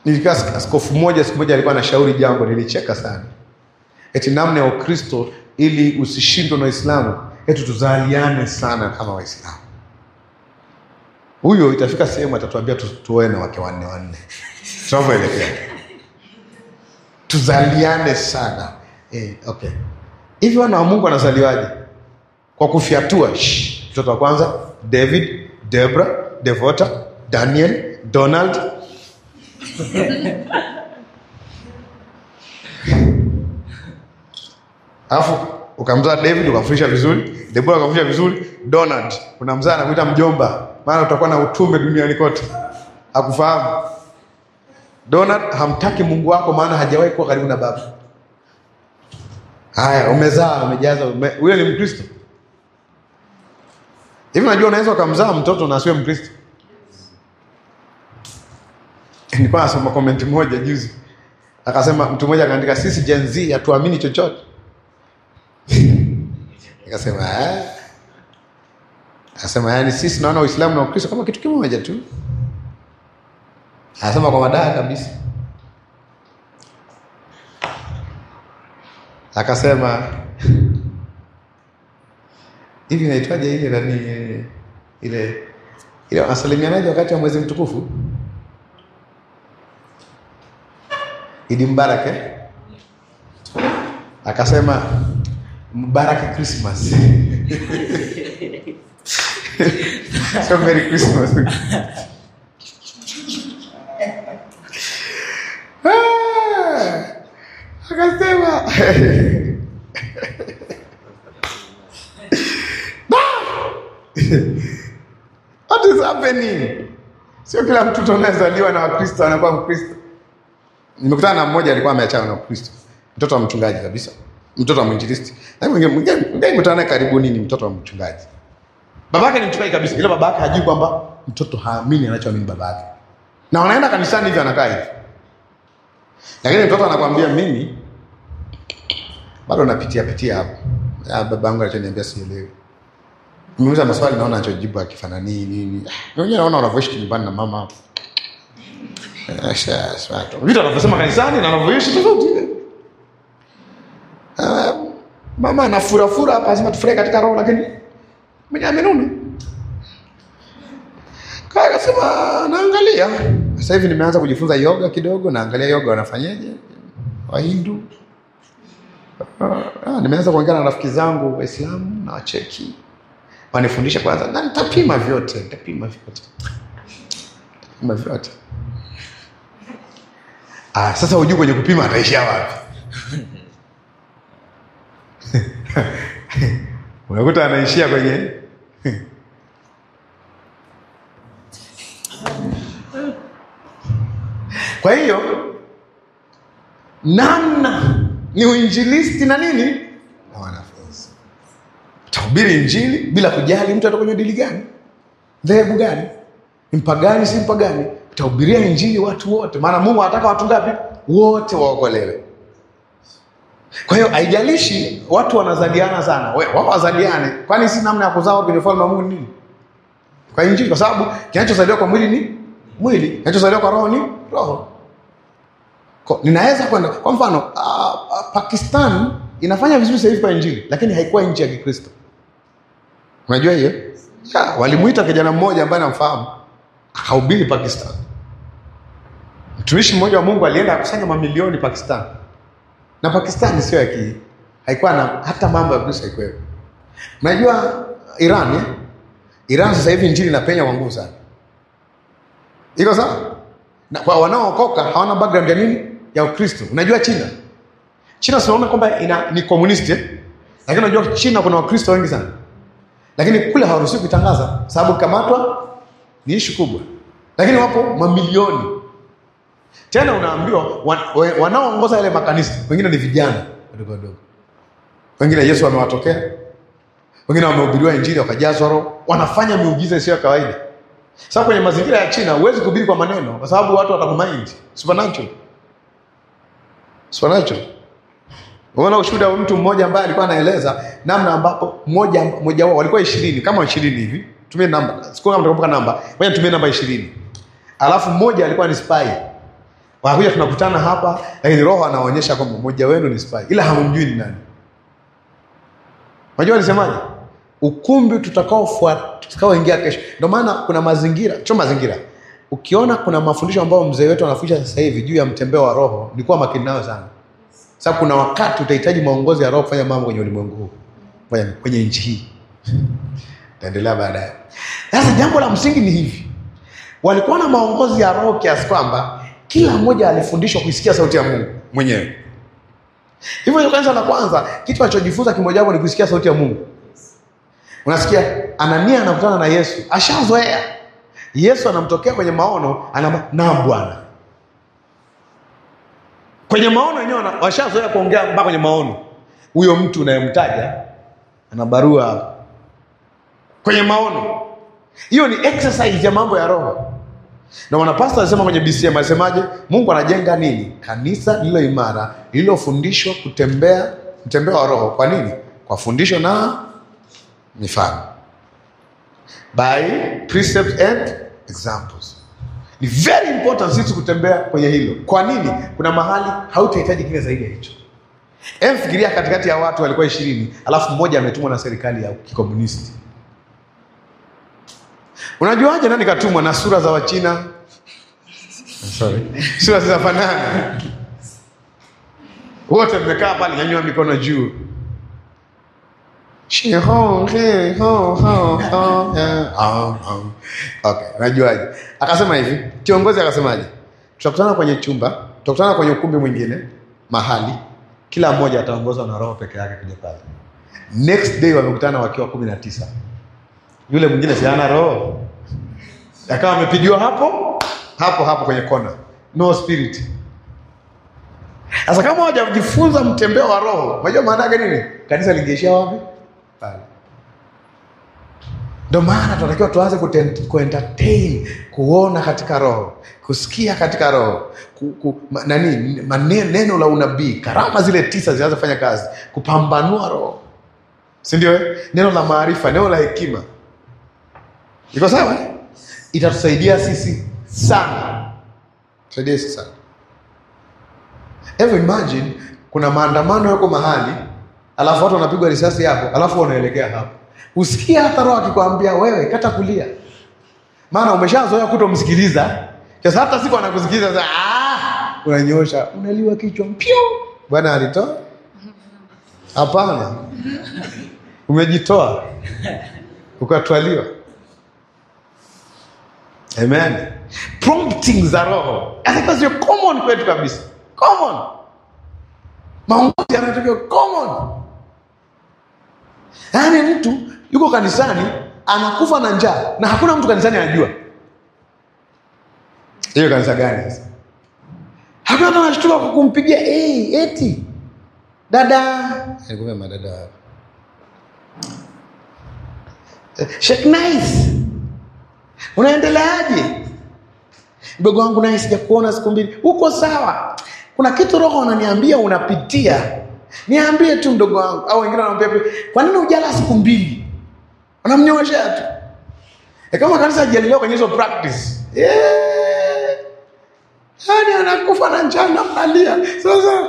Nilikaa sik- askofu mmoja siku moja alikuwa anashauri jambo, nilicheka sana, eti namna ya Ukristo ili usishindwe na Waislamu, eti tuzaliane sana kama Waislamu. Huyo itafika sehemu atatuambia tu, tuoe na wake wanne wanne, tunavyoelekea tuzaliane sana eh, okay. Hivi wana wa Mungu wanazaliwaje? Kwa kufyatua. shh. Mtoto wa kwanza David, Debra, Devota, Daniel, Donald. Alafu ukamzaa David ukamfundisha vizuri, Debora ukamfundisha vizuri, Donald unamzaa na kuita mjomba, maana utakuwa na utume duniani kote. Hakufahamu. Donald hamtaki Mungu wako, maana hajawahi kuwa karibu na baba. Haya, umezaa umejaza, ume... huyo ni Mkristo hivi? Unajua unaweza ukamzaa mtoto na asiwe Mkristo. Nilikuwa nasoma comment moja juzi, akasema mtu mmoja akaandika, sisi Gen Z hatuamini chochote. Nikasema eh, akasema yani sisi naona Uislamu na Ukristo kama kitu kimoja tu. Anasema kwa madaha kabisa. Akasema hivi inaitwaje ile nani ile ile wanasalimianaje wakati wa mwezi mtukufu? Idi Mbarak eh? Akasema Mbaraka Christmas. so Merry Christmas. Ah, akasema What is happening? Sio kila mtoto anayezaliwa na Wakristo anakuwa Mkristo. Nimekutana na mmoja alikuwa ameachana na Ukristo, mtoto wa mchungaji kabisa, mtoto wa mwinjilisti. Na mwingine mwingine nimekutana naye karibuni, ni mtoto wa mchungaji. Babake ni mchungaji kabisa, ila babake hajui kwamba mtoto haamini anachoamini babake, na wanaenda kanisani hivi, anakaa hivi, lakini mtoto anakwambia mimi bado napitia pitia hapo. Ah, babangu alichoniambia sielewi. Nimeuliza maswali naona anachojibu akifananii nini. Ah, Mwenyewe naona wanavyoishi nyumbani na mama hapo. Eh, sha- sha- Vitu anavyosema kanisani na anavyoishi tofauti. Ah, Mama anafurafura hapa, lazima tufurahi katika roho, lakini mwenye amenuna. Kaya akasema naangalia. Sasa hivi nimeanza kujifunza yoga kidogo, naangalia yoga wanafanyaje Wahindu. Ah, nimeanza kuongea na rafiki zangu Waislamu na wacheki wanifundisha kwanza, na nitapima vyote, nitapima vyote, nitapima vyote. Ah, sasa hujui kwenye kupima ataishia wapi? unakuta anaishia kwenye kwa hiyo namna ni uinjilisti na nini na wanafunzi utahubiri injili bila kujali mtu atakuwa kwenye dini gani dhehebu gani ni mpagani si mpagani utahubiria injili watu wote maana mungu anataka watu ngapi wote waokolewe kwa hiyo haijalishi watu wanazaliana sana we wao wazaliane kwani si namna ya kuzaa watu kwenye ufalme wa mungu ni nini kwa injili kwa sababu kinachozaliwa kwa mwili ni mwili kinachozaliwa kwa roho ni roho Ko, ninaweza kwenda kwa mfano uh, uh, Pakistan inafanya vizuri sasa hivi kwa injili, lakini haikuwa nchi ya Kikristo. Unajua hiyo? Ya, walimuita kijana mmoja ambaye namfahamu akahubiri Pakistan. Mtumishi mmoja wa Mungu alienda akusanya mamilioni Pakistan, na Pakistan sio ya ki, haikuwa na hata mambo ya Kristo haikuwepo. Unajua Iran eh? Iran sasa hivi injili inapenya kwa nguvu sana, iko sawa na kwa wanaookoka hawana background ya nini ya Ukristo. Unajua China, China tunaona kwamba ina ni komunisti eh? Lakini unajua China kuna Wakristo wengi sana, lakini kule hawaruhusiwi kutangaza sababu kamatwa ni ishu kubwa, lakini wapo mamilioni. Tena unaambiwa wan, wa- wanaoongoza yale makanisa wengine ni vijana wadogo wadogo, wengine Yesu amewatokea, wengine wamehubiriwa Injili wakajazwa Roho, wanafanya miujiza isiyo ya kawaida. Sasa kwenye mazingira ya China huwezi kuhubiri kwa maneno, kwa sababu watu watakumind supernatural, supernatural. Unaona ushuhuda wa mtu mmoja ambaye alikuwa anaeleza namna ambapo mmoja mmoja wao walikuwa ishirini kama ishirini hivi, tumie namba, siku kama mtakumbuka namba, ngoja tumie namba ishirini. Alafu mmoja alikuwa ni spy, wanakuja tunakutana hapa, lakini Roho anaonyesha kwamba mmoja wenu ni spy, ila hamumjui ni nani. Unajua alisemaje? Ukumbi tutakaofuata tutakaoingia kesho. Ndio maana kuna mazingira, sio mazingira. Ukiona kuna mafundisho ambayo mzee wetu anafundisha sasa hivi juu ya mtembeo wa Roho, ni kuwa makini nayo sana, sababu kuna wakati utahitaji maongozi ya Roho kufanya mambo kwenye ulimwengu huu, kwenye, kwenye nchi hii. Taendelea baadaye. Sasa jambo la msingi ni hivi, walikuwa na maongozi ya Roho kiasi kwamba kila mmoja alifundishwa kuisikia sauti ya Mungu mwenyewe. Hivyo hiyo kanisa la kwanza, kitu alichojifunza kimojawapo ni kusikia sauti ya Mungu. Unasikia Anania anakutana na Yesu, ashazoea. Yesu anamtokea kwenye maono, anama naam Bwana. Kwenye maono wenyewe wana- washazoea kuongea mpaka kwenye maono. Huyo mtu unayemtaja ana barua hapa. kwenye maono. Hiyo ni exercise ya mambo ya roho. Na mwanapasta alisema kwenye BCM alisemaje? Mungu anajenga nini? Kanisa lililo imara, lililofundishwa kutembea mtembeo wa roho. Kwa nini? Kwa fundisho na mifano, by precepts and examples. Ni very important sisi kutembea kwenye hilo. Kwa nini? Kuna mahali hautahitaji kile zaidi ya hicho. Em, fikiria katikati ya watu walikuwa ishirini, alafu mmoja ametumwa na serikali ya kikomunisti. Unajuaje nani katumwa? Na sura za Wachina, sorry, sura zinafanana, wote mmekaa pale, nyanyua mikono juu. Shi ho, he, ho, ho, ho, eh, ah, ah. Okay, unajuaje? Akasema hivi, kiongozi akasemaje? Tutakutana kwenye chumba, tutakutana kwenye ukumbi mwingine mahali, kila mmoja ataongozwa na roho peke yake kuja pale. Next day wamekutana wakiwa kumi na tisa yule mwingine si hana roho, akawa amepigiwa hapo hapo hapo kwenye kona, no spirit. Sasa kama hawajajifunza mtembeo wa roho, unajua maana yake nini? Kanisa lingeishia wapi? Pale. Ndio maana tunatakiwa tuanze kuten- kuentertain, kuona katika roho, kusikia katika roho, ku, ku, ma, nani maneno, neno la unabii, karama zile tisa zianze kufanya kazi, kupambanua roho, si ndio? eh? Neno la maarifa, neno la hekima Iko sawa? eh? Itatusaidia sisi sana, tusaidia sisi sana. Hebu imagine kuna maandamano yako mahali, alafu watu wanapigwa risasi hapo, alafu wanaelekea hapo, usikie hata roho akikwambia wewe kata kulia, maana umeshazoea kutomsikiliza. Sasa hata siku anakusikiliza sasa, ah, unanyosha, unaliwa kichwa mpyo. Bwana alitoa? Hapana, umejitoa ukatwaliwa. Amen. Prompting za roho. Hata sio common kwetu kabisa. Common. Maongozi yanatakiwa common. Yaani mtu yuko kanisani anakufa na njaa na hakuna mtu kanisani anajua. Hiyo kanisa gani sasa? Hakuna mtu anashtuka kwa kumpigia hey, eti dada, alikuwa madada wapi? Sheikh Nice. Unaendeleaje? Mdogo wangu naye sijakuona siku mbili. Uko sawa? Kuna kitu roho unaniambia unapitia. Niambie tu mdogo wangu. Au wengine wanamwambia kwa nini hujala siku mbili? Wanamnyoshea tu. E kama kanisa hajalelewa kwenye hizo practice. Yeah. Yaani anakufa na njaa na mnalia. Sasa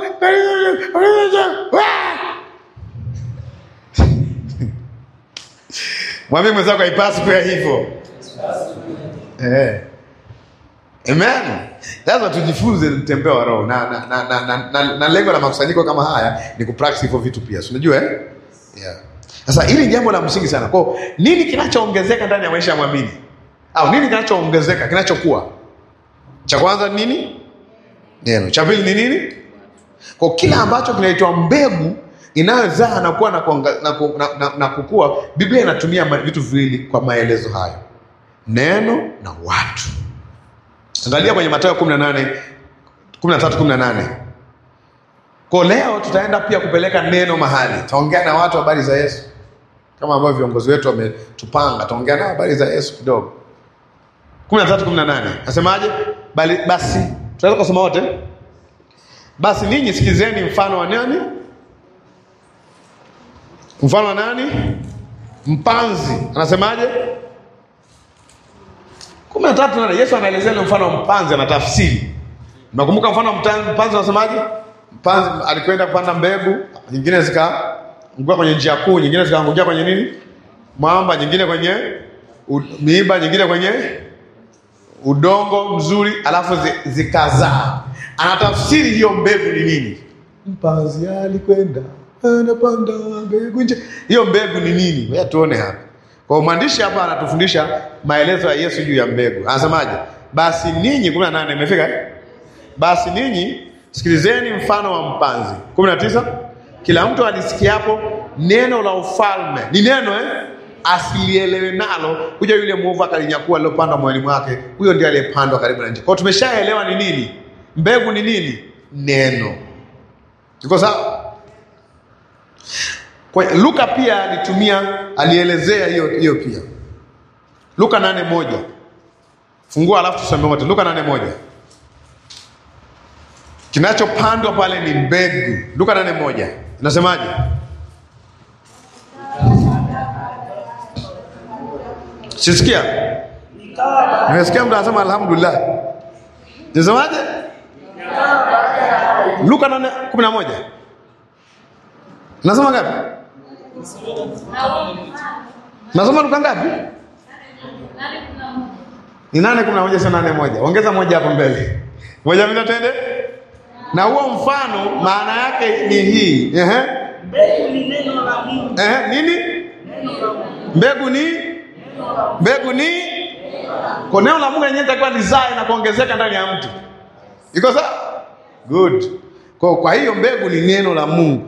Mwambie mwenzako haipasi kuwa hivyo. Eh. Amen. Lazima tujifunze mtembeo wa roho na na, na, na, na, na, na lengo la makusanyiko kama haya ni kupractice hivyo vitu pia. Si unajua eh? Yeah. Sasa hili ni jambo la msingi sana. Kwa hiyo, nini kinachoongezeka ndani ya maisha ya mwamini? Au nini kinachoongezeka, kinachokuwa? Cha kwanza ni nini? Neno. Cha pili ni nini? Kwa kila ambacho kinaitwa mbegu inayozaa na kuwa na, kuonga- na, ku- na, na, na kukua, Biblia inatumia ma- vitu viwili kwa maelezo hayo, neno na watu. Angalia kwenye Mathayo 18 13 18. Kwa leo tutaenda pia kupeleka neno mahali, taongea na watu habari za Yesu kama ambavyo viongozi wetu wametupanga, taongea nao habari za Yesu kidogo. 13 18 nasemaje? Bali basi tunaweza kusoma wote. Basi ninyi sikizeni mfano wa nani? Mfano wa nani? Mpanzi. Anasemaje? kumi na tatu nane. Yesu anaelezea ile mfano wa mpanzi, anatafsiri Nakumbuka mfano wa mta- mpanzi unasemaje? Mpanzi alikwenda kupanda mbegu, nyingine zikaanguka kwenye njia kuu, nyingine zikaangukia kwenye nini? Mwamba, nyingine kwenye u- miiba, nyingine kwenye udongo mzuri, alafu zi- zikazaa. Anatafsiri hiyo mbegu ni nini? Mpanzi alikwenda anapanda mbegu nje. Hiyo mbegu ni nini? Wewe tuone hapa. Kwa hiyo mwandishi hapa anatufundisha maelezo ya Yesu juu ya mbegu. Anasemaje? Basi ninyi 18 imefika? eh? Basi ninyi sikilizeni mfano wa mpanzi. 19 Kila mtu alisikiapo neno la ufalme. Ni neno eh? Asilielewe nalo, kuja yule mwovu akalinyakua lilopandwa moyoni mwake. Huyo ndiye aliyepandwa karibu na nchi. Kwa hiyo tumeshaelewa ni nini? Mbegu ni nini? Neno. Iko sawa? Kwa Luka pia alitumia alielezea hiyo hiyo pia. Luka nane moja. Fungua alafu tusome wote. Luka nane moja. Kinachopandwa pale ni mbegu. Luka nane moja. Inasemaje? Sisikia? Nimesikia mtu anasema alhamdulillah. Nisemaje? Luka nane kumi na moja. Nasoma ngapi? Nasoma Luka ngapi? Ni nane kumi na moja sio nane moja. Ongeza moja hapo mbele. Moja mimi twende. Na huo mfano maana yake ni hii. Ehe. Mbegu ni neno la Mungu. Ehe, nini? Mbegu ni mbegu ni kwa neno la Mungu yenyewe itakuwa lizae na kuongezeka ndani ya mtu. Iko sawa? Good. Kwa, kwa hiyo mbegu ni neno la Mungu.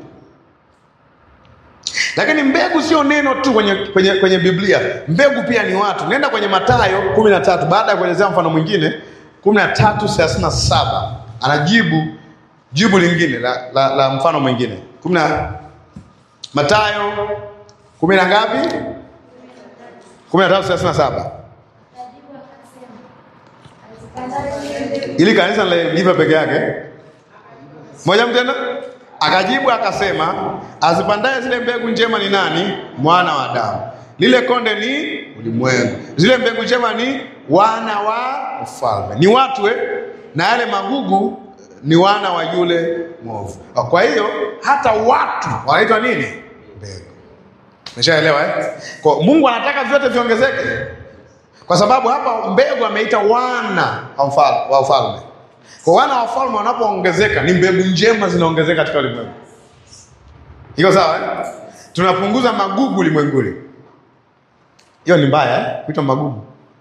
Lakini mbegu sio neno tu kwenye, kwenye, kwenye Biblia. Mbegu pia ni watu. Nenda kwenye Mathayo kumi na tatu baada ya kuelezea mfano mwingine kumi na tatu thelathini na saba anajibu jibu lingine la, la, la mfano mwingine kumi na Mathayo kumi na ngapi? kumi na tatu thelathini na saba ili kanisa live peke yake moja mtenda akajibu akasema, azipandaye zile mbegu njema ni nani? Mwana wa Adamu. Lile konde ni ulimwengu, zile mbegu njema ni wana wa ufalme, ni watu eh? na yale magugu ni wana wa yule mwovu. Kwa hiyo hata watu wanaitwa nini? Mbegu. Umeshaelewa eh? Kwa Mungu anataka vyote viongezeke, kwa sababu hapa mbegu ameita wana wa mfalme, wa ufalme. Kwa wana wa ufalme wanapoongezeka, ni mbegu njema zinaongezeka katika ulimwengu. Iko sawa eh? Tunapunguza magugu ulimwenguni. Hiyo ni mbaya eh? Kuitwa magugu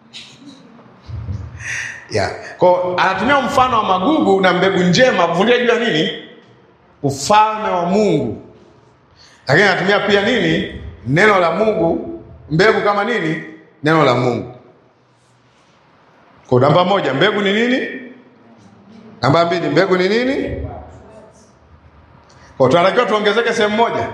yeah. Kwa anatumia mfano wa magugu na mbegu njema kufundisha juu ya nini? Ufalme wa Mungu, lakini anatumia pia nini? Neno la Mungu, mbegu kama nini? Neno la Mungu. Kwa namba moja, mbegu ni nini? Namba mbili, mbegu ni nini? Kwa tunatakiwa tuongezeke sehemu moja.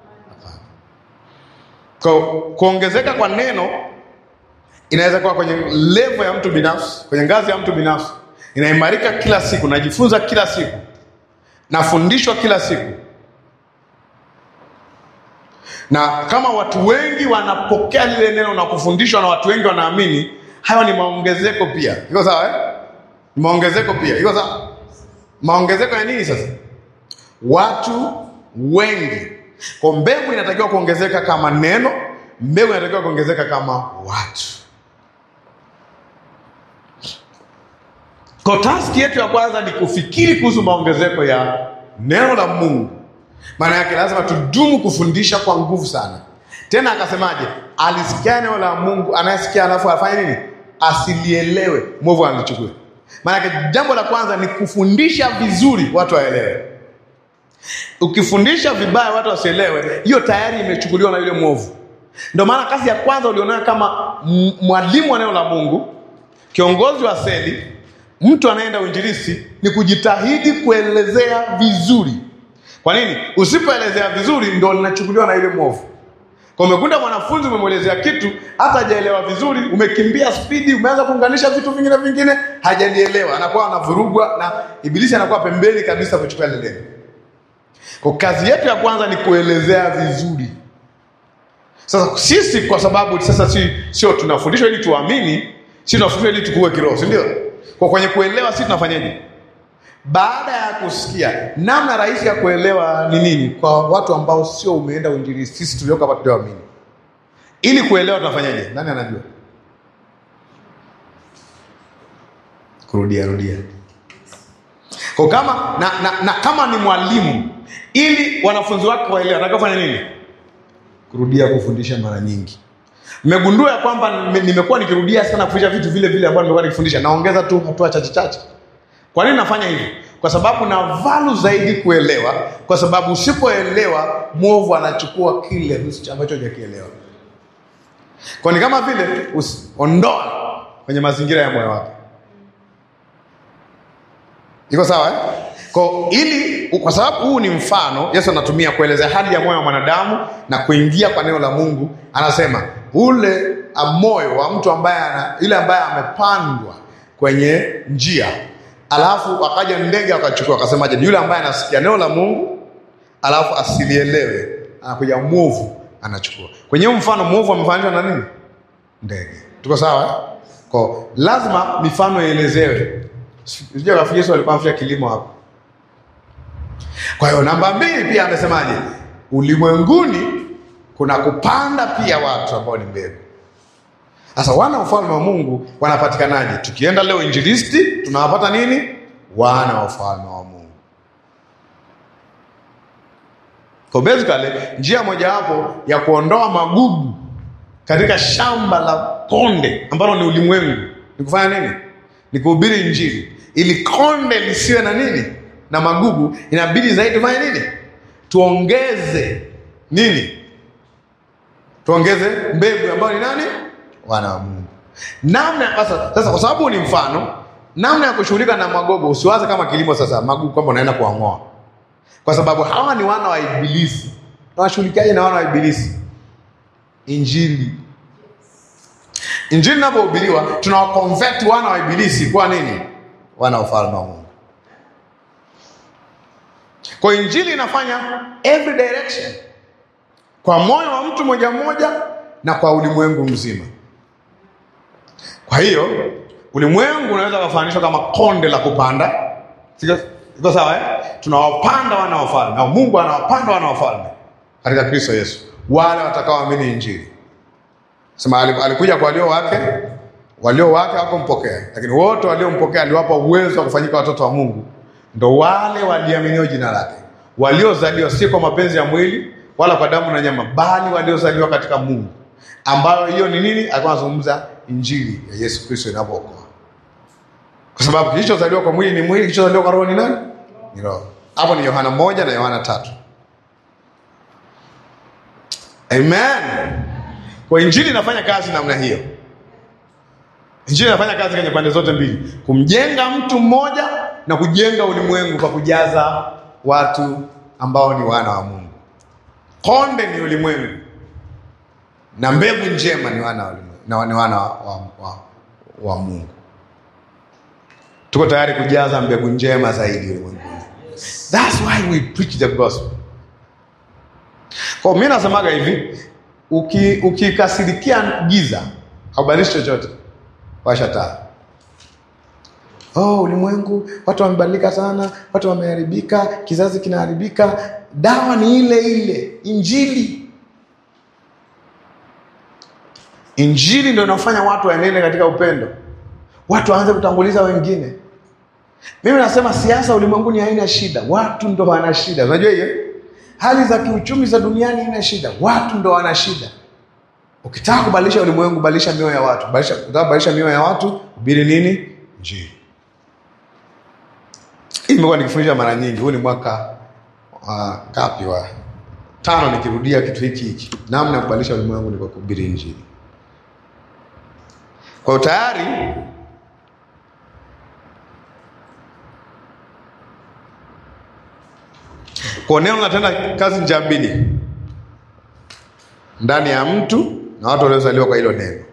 Kwa kuongezeka kwa neno inaweza kuwa kwenye level ya mtu binafsi, kwenye ngazi ya mtu binafsi, inaimarika kila siku, najifunza kila siku, nafundishwa kila siku, na kama watu wengi wanapokea lile neno na kufundishwa na watu wengi wanaamini, hayo ni maongezeko pia. Iko sawa eh? Ni maongezeko pia. Iko sawa? Maongezeko ya nini sasa? Watu wengi. Kwa mbegu inatakiwa kuongezeka kama neno, mbegu inatakiwa kuongezeka kama watu. Kwa taski yetu ya kwanza ni kufikiri kuhusu maongezeko ya neno la Mungu. Maana yake lazima tudumu kufundisha kwa nguvu sana. Tena akasemaje? Alisikia neno la Mungu, anayesikia alafu afanye nini? Asilielewe, mwovu alichukue. Maana yake jambo la kwanza ni kufundisha vizuri watu waelewe. Ukifundisha vibaya watu wasielewe, hiyo tayari imechukuliwa na yule mwovu. Ndio maana kazi ya kwanza ulionayo kama m- mwalimu wa neno la Mungu, kiongozi wa seli, mtu anayeenda uinjilisti, ni kujitahidi kuelezea vizuri. Kwa nini? Usipoelezea vizuri, ndio linachukuliwa na yule mwovu. Kwa umekuta mwanafunzi umemwelezea kitu hata hajaelewa vizuri, umekimbia spidi, umeanza kuunganisha vitu vingine vingine, hajalielewa, anakuwa anavurugwa na ibilisi anakuwa pembeni kabisa kuchukua lile neno. Kwa kazi yetu ya kwanza ni kuelezea vizuri. Sasa sisi kwa sababu sasa si sio tunafundishwa ili tuamini, si tunafundishwa ili tukue kiroho, si ndio? Kwa kwenye kuelewa sisi tunafanyaje? Baada ya kusikia, namna rahisi ya kuelewa ni nini kwa watu ambao sio umeenda uinjilisti, sisi tulioko hapa tulioamini, ili kuelewa tunafanyaje? Nani anajua? Kurudia rudia kwa kama na, na, na kama ni mwalimu, ili wanafunzi wake waelewe, anataka kufanya nini? Kurudia kufundisha mara nyingi. Mmegundua ya kwamba nime- nimekuwa nikirudia sana kufundisha vitu vile vile ambavyo nimekuwa nikifundisha, naongeza tu hatua chache chache. Kwa nini nafanya hivi? Kwa sababu na valu zaidi kuelewa, kwa sababu usipoelewa mwovu anachukua kile usicho- ambacho hujakielewa. Kwa ni kama vile usi- ondoa kwenye mazingira ya moyo wake. Iko sawa eh? Kwa ili kwa sababu huu ni mfano Yesu anatumia kuelezea hali ya moyo wa mwanadamu na kuingia kwa neno la Mungu, anasema ule a moyo wa mtu ambaye ana ile ambaye amepandwa kwenye njia, alafu akaja ndege akachukua, akasemaje? Ni yule ambaye anasikia neno la Mungu alafu asilielewe, anakuja mwovu anachukua. Kwenye huu mfano mwovu amefananishwa na nini? Ndege. Tuko sawa eh? Kwa lazima mifano ielezewe. Sijui rafiki Yesu alikuwa anafanya kilimo hapo. Kwa hiyo namba mbili pia amesemaje? Ulimwenguni kuna kupanda pia watu ambao ni mbegu. Sasa wana wa ufalme wa Mungu wanapatikanaje? Tukienda leo injilisti, tunawapata nini? Wana wa ufalme wa Mungu. Kwa basically njia mojawapo ya kuondoa magugu katika shamba la konde ambalo ni ulimwengu ni kufanya nini? Ni kuhubiri Injili ili konde lisiwe na nini na magugu. Inabidi zaidi tufanye nini? Tuongeze nini? Tuongeze mbegu ambayo ni nani? Wana wa Mungu. Namna sasa, sasa kwa sababu ni mfano, namna ya kushughulika na magogo, usiwaze kama kilimo sasa magugu kwamba unaenda kuang'oa, kwa sababu hawa ni wana wa Ibilisi. Nawashughulikiaje na wana wa Ibilisi? Injili Injili inapohubiriwa tunawakonvert wana wa Ibilisi kuwa nini? Wana wa ufalme wa Mungu. Kwa hiyo injili inafanya every direction, kwa moyo wa mtu moja mmoja na kwa ulimwengu mzima. Kwa hiyo ulimwengu unaweza kufananishwa kama konde la kupanda, Siko- iko sawa eh? Tunawapanda wana wa ufalme na Mungu anawapanda wana wa ufalme katika Kristo Yesu, wale watakaoamini injili. Sema ali- alikuja kwa walio wake, walio wake hawakumpokea, lakini wote waliompokea aliwapa uwezo wa kufanyika watoto wa Mungu, ndo wale waliaminio jina lake, waliozaliwa si kwa mapenzi ya mwili wala kwa damu na nyama, bali waliozaliwa katika Mungu, ambayo hiyo ni nini? Alikuwa anazungumza injili ya Yesu Kristo inavyookoa, kwa sababu kilichozaliwa kwa mwili ni mwili, kilichozaliwa kwa roho ni nani? Ni roho. Hapo ni Yohana moja na Yohana tatu. Amen. Kwa injili inafanya kazi namna hiyo. Injili inafanya kazi kwenye pande zote mbili, kumjenga mtu mmoja na kujenga ulimwengu kwa kujaza watu ambao ni wana wa Mungu. Konde ni ulimwengu na mbegu njema ni wana wa ulimwengu, na ni wana wa, wa, wa, wa Mungu. Tuko tayari kujaza mbegu njema zaidi ulimwenguni. That's why we preach the gospel. Kwa mimi nasemaga hivi, uki ukikasirikia giza haubadilishi chochote. Washa taa. Oh, ulimwengu watu wamebadilika sana, watu wameharibika, kizazi kinaharibika. Dawa ni ile ile, Injili. Injili ndio inafanya watu waenende katika upendo, watu waanze kutanguliza wengine. Mimi nasema siasa ulimwenguni haina shida, watu ndo wana shida. Unajua hiyo hali za kiuchumi za duniani haina shida, watu ndo wana shida. Ukitaka kubadilisha ulimwengu, badilisha mioyo ya watu. Badilisha, ukitaka kubadilisha mioyo ya watu, hubiri nini? Injili. Hii nimekuwa nikifundisha mara nyingi. Huu ni mwaka wa ngapi? Wa tano, nikirudia kitu hiki hiki. Namna ya kubadilisha ulimwengu ni kwa kuhubiri Injili. Kwa hiyo tayari kwa neno linatenda kazi njia mbili ndani ya mtu na watu waliozaliwa kwa hilo neno.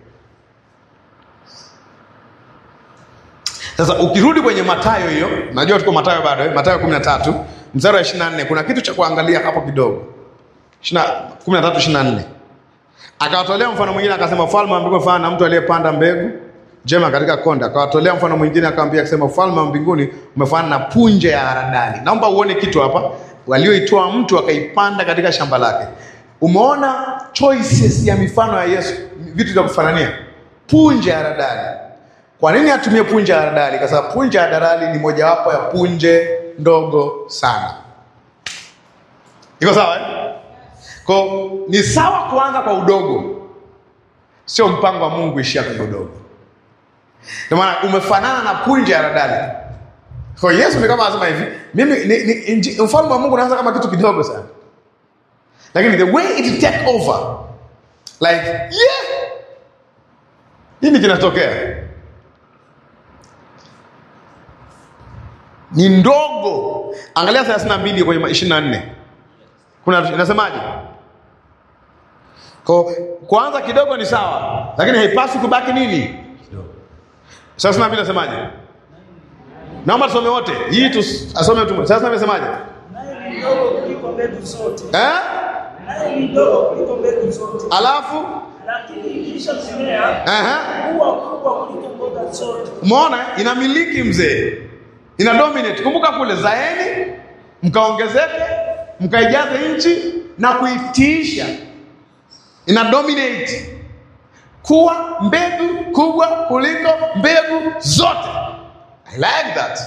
Sasa ukirudi kwenye Mathayo hiyo, najua tuko Mathayo bado eh? Mathayo 13 mstari wa 24, kuna kitu cha kuangalia hapo kidogo. 13 24. Akawatolea mfano mwingine akasema, ufalme wa mbinguni ufanana na mtu aliyepanda mbegu njema katika konda. Akawatolea mfano mwingine, akamwambia akisema, ufalme wa mbinguni umefanana na punje ya haradali. Naomba uone kitu hapa, walioitoa mtu akaipanda katika shamba lake. Umeona choices ya mifano ya Yesu, vitu vya kufanania. Punje ya haradali. Kwa nini atumie punje ya haradali? Kwa sababu punje ya haradali ni mojawapo ya punje ndogo sana. Iko sawa eh? Kwa ni sawa kuanza kwa udogo, sio mpango wa Mungu ishia kwenye udogo. Ndio maana umefanana na punje ya haradali. Kwa hiyo Yesu ni kama anasema hivi, mimi ni, ni, inji- ufalme wa Mungu unaanza kama kitu kidogo sana, lakini the way it take over like yeah, nini kinatokea ni ndogo. Angalia 32 kwenye 24 kuna inasemaje? Kwa kwanza kidogo ni sawa, lakini haipaswi kubaki nini kidogo. Sasa na vile nasemaje? Naomba tusome wote. Hii tu asome tu. Sasa amesemaje? Naye ni mdogo kuliko mbegu zote, Eh? naye ni mdogo kuliko mbegu zote, Alafu lakini ikisha kumea eh huwa kubwa kuliko mboga zote. Umeona inamiliki mzee. Ina dominate. Kumbuka kule zaeni mkaongezeke, mkaijaze nchi na kuitiisha. Ina dominate. Kuwa mbegu kubwa kuliko mbegu zote. I like that.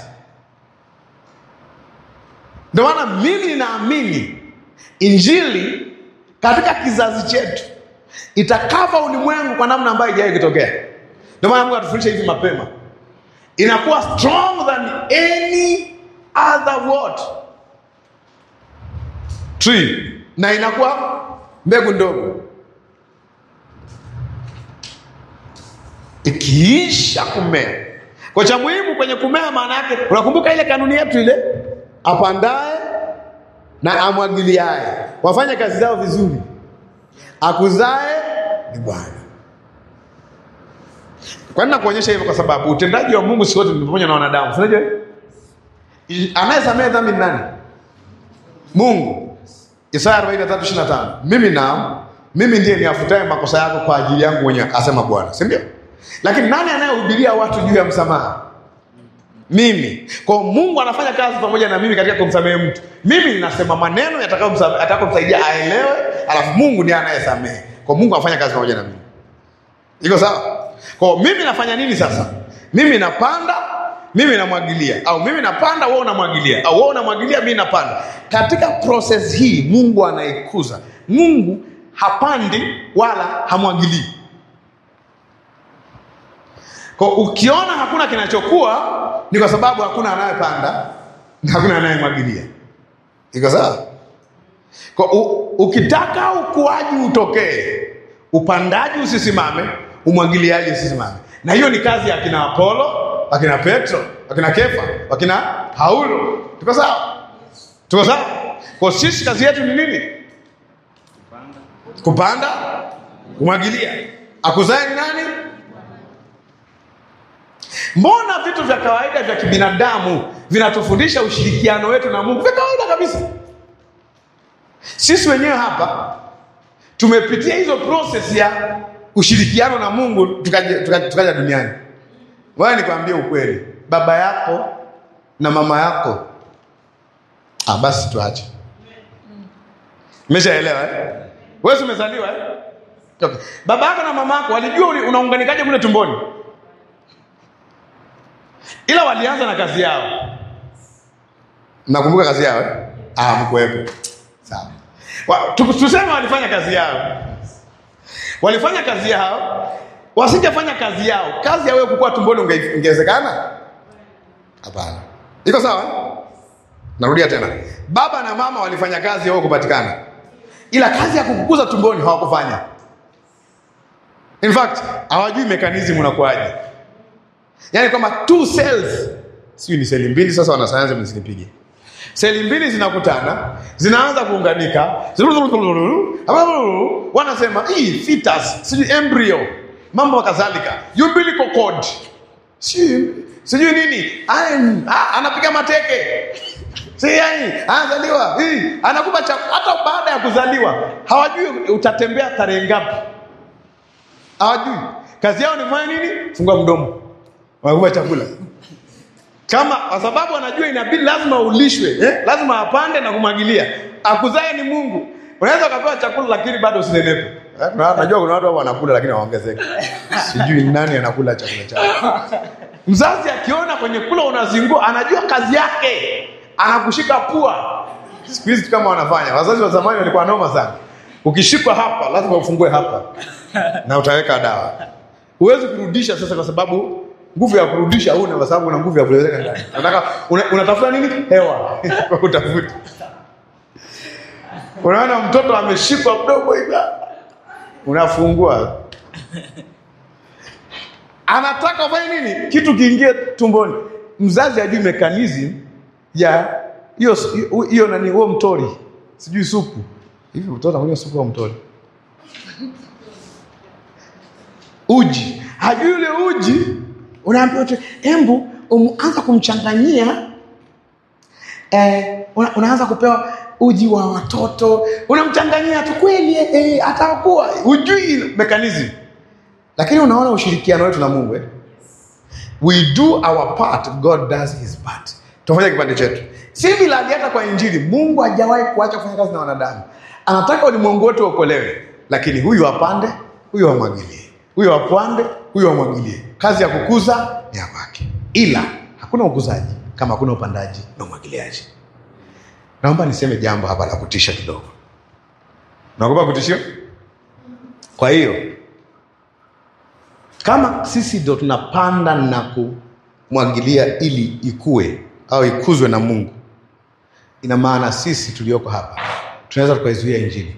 Ndio maana mimi ninaamini injili katika kizazi chetu itakava ulimwengu kwa namna ambayo haijawahi kutokea. Ndio maana Mungu atufundisha hivi mapema, inakuwa strong than any other word tree, na inakuwa mbegu ndogo. Ikiisha kumea, kwa cha muhimu kwenye kumea, maana yake unakumbuka ile kanuni yetu ile, apandaye na amwagiliaye wafanye kazi zao vizuri, akuzae ni Bwana. Kwa nini nakuonyesha hivyo? Kwa sababu utendaji wa Mungu si wote ni pamoja na wanadamu. Si unajua? I- Anayesamehe dhambi ni nani? Mungu. Isaya 43:25. Mimi na mimi ndiye niafutaye makosa yako kwa ajili yangu mwenyewe, asema Bwana. Si ndio? Lakini nani anayehubiria watu juu ya msamaha? Mimi. Kwa hiyo Mungu anafanya kazi pamoja na mimi katika kumsamehe mtu. Mimi ninasema maneno yatakayomsa- yatakayomsaidia aelewe, alafu Mungu ndiye anayesamehe. Kwa hiyo Mungu anafanya kazi pamoja na mimi. Iko sawa? Kwa hiyo mimi nafanya nini sasa? Mimi napanda, mimi namwagilia, au mimi napanda, wewe unamwagilia, au wewe unamwagilia, mimi napanda. Katika process hii Mungu anaikuza. Mungu hapandi wala hamwagilii. Kwa ukiona hakuna kinachokuwa ni kwa sababu hakuna anayepanda na hakuna anayemwagilia. Iko sawa? Kwa u, ukitaka ukuaji utokee, upandaji usisimame, umwagiliaji usisimame. Na hiyo ni kazi ya akina Apolo, akina Petro, akina Kefa, akina Paulo. Tuko sawa? Tuko sawa? Kwa sisi kazi yetu ni nini? Kupanda, kumwagilia. Akuzae ni nani? Mbona vitu vya kawaida vya kibinadamu vinatufundisha ushirikiano wetu na Mungu? Vya kawaida kabisa. Sisi wenyewe hapa tumepitia hizo process ya ushirikiano na Mungu tukaja, tukaja, tukaja duniani. Wewe nikwambie ukweli, baba yako na mama yako, ah, basi tuache. Umeshaelewa eh? Wewe si umezaliwa eh? Okay. Baba yako na mama yako walijua uli- unaunganikaje kule tumboni, ila walianza na kazi yao. Nakumbuka kazi yao eh? Ah, mkuwepo. Sawa. Wa- tu- Tuseme walifanya kazi yao, walifanya kazi yao. Wasingefanya kazi yao, kazi ya wewe kukua tumboni unge- ingewezekana? Hapana. Iko sawa? Narudia tena, baba na mama walifanya kazi ya wewe kupatikana, ila kazi ya kukukuza tumboni hawakufanya. In fact hawajui mechanism unakuaje, yaani kwamba two cells, sijui ni seli mbili. Sasa wanasayansi msinipige seli mbili zinakutana zinaanza kuunganika, wanasema hii fetus, sijui embryo, mambo kadhalika, umbilical cord, sijui sijui nini, An- a- anapiga mateke si yani, anazaliwa hii, anakupa cha hata baada ya kuzaliwa hawajui utatembea tarehe ngapi, hawajui kazi yao ni kufanya nini? Fungua mdomo, wanakupa chakula kama kwa sababu anajua inabidi lazima ulishwe eh? lazima apande na kumwagilia. Akuzae ni Mungu. Unaweza ukapewa chakula lakini bado usinenepe. Eh, na- Najua kuna watu hapo wanakula lakini hawaongezeki. Sijui ni nani anakula chakula chao. Mzazi akiona kwenye kula unazingua, anajua kazi yake, anakushika pua. Siku hizi kama wanafanya wazazi wa zamani walikuwa noma sana. Ukishikwa hapa lazima ufungue hapa na utaweka dawa. Huwezi kurudisha sasa, kwa sababu nguvu ya kurudisha huna, kwa sababu una nguvu ya kuweka ndani. Unataka una, unatafuta nini? Hewa utafuta. Unaona mtoto ameshikwa mdogo hivi, unafungua anataka ufanye nini? Kitu kiingie tumboni. Mzazi ajui mekanizm ya hiyo hiyo nani, huo mtori, sijui supu hivi. Mtoto anakunywa supu au mtori? Uji hajui ule uji, unaambiwa tu embu unaanza kumchanganyia eh, una, unaanza kupewa uji wa watoto, unamchanganyia tu kweli eh, eh, atakuwa hujui mekanizm lakini unaona ushirikiano wetu na Mungu eh? we do our part God does his part tufanya kipande chetu si biladi hata kwa injili Mungu hajawahi kuacha kufanya kazi na wanadamu anataka ulimwengu wote uokolewe lakini huyu apande huyu amwagilie huyu apande huyu amwagilie kazi ya kukuza ni ya kwake ila hakuna ukuzaji kama hakuna upandaji na umwagiliaji naomba niseme jambo hapa la kutisha kidogo naogopa kutishio kwa hiyo kama sisi ndo tunapanda na kumwagilia ili ikue au ikuzwe na Mungu, ina maana sisi tulioko hapa tunaweza tukaizuia injili.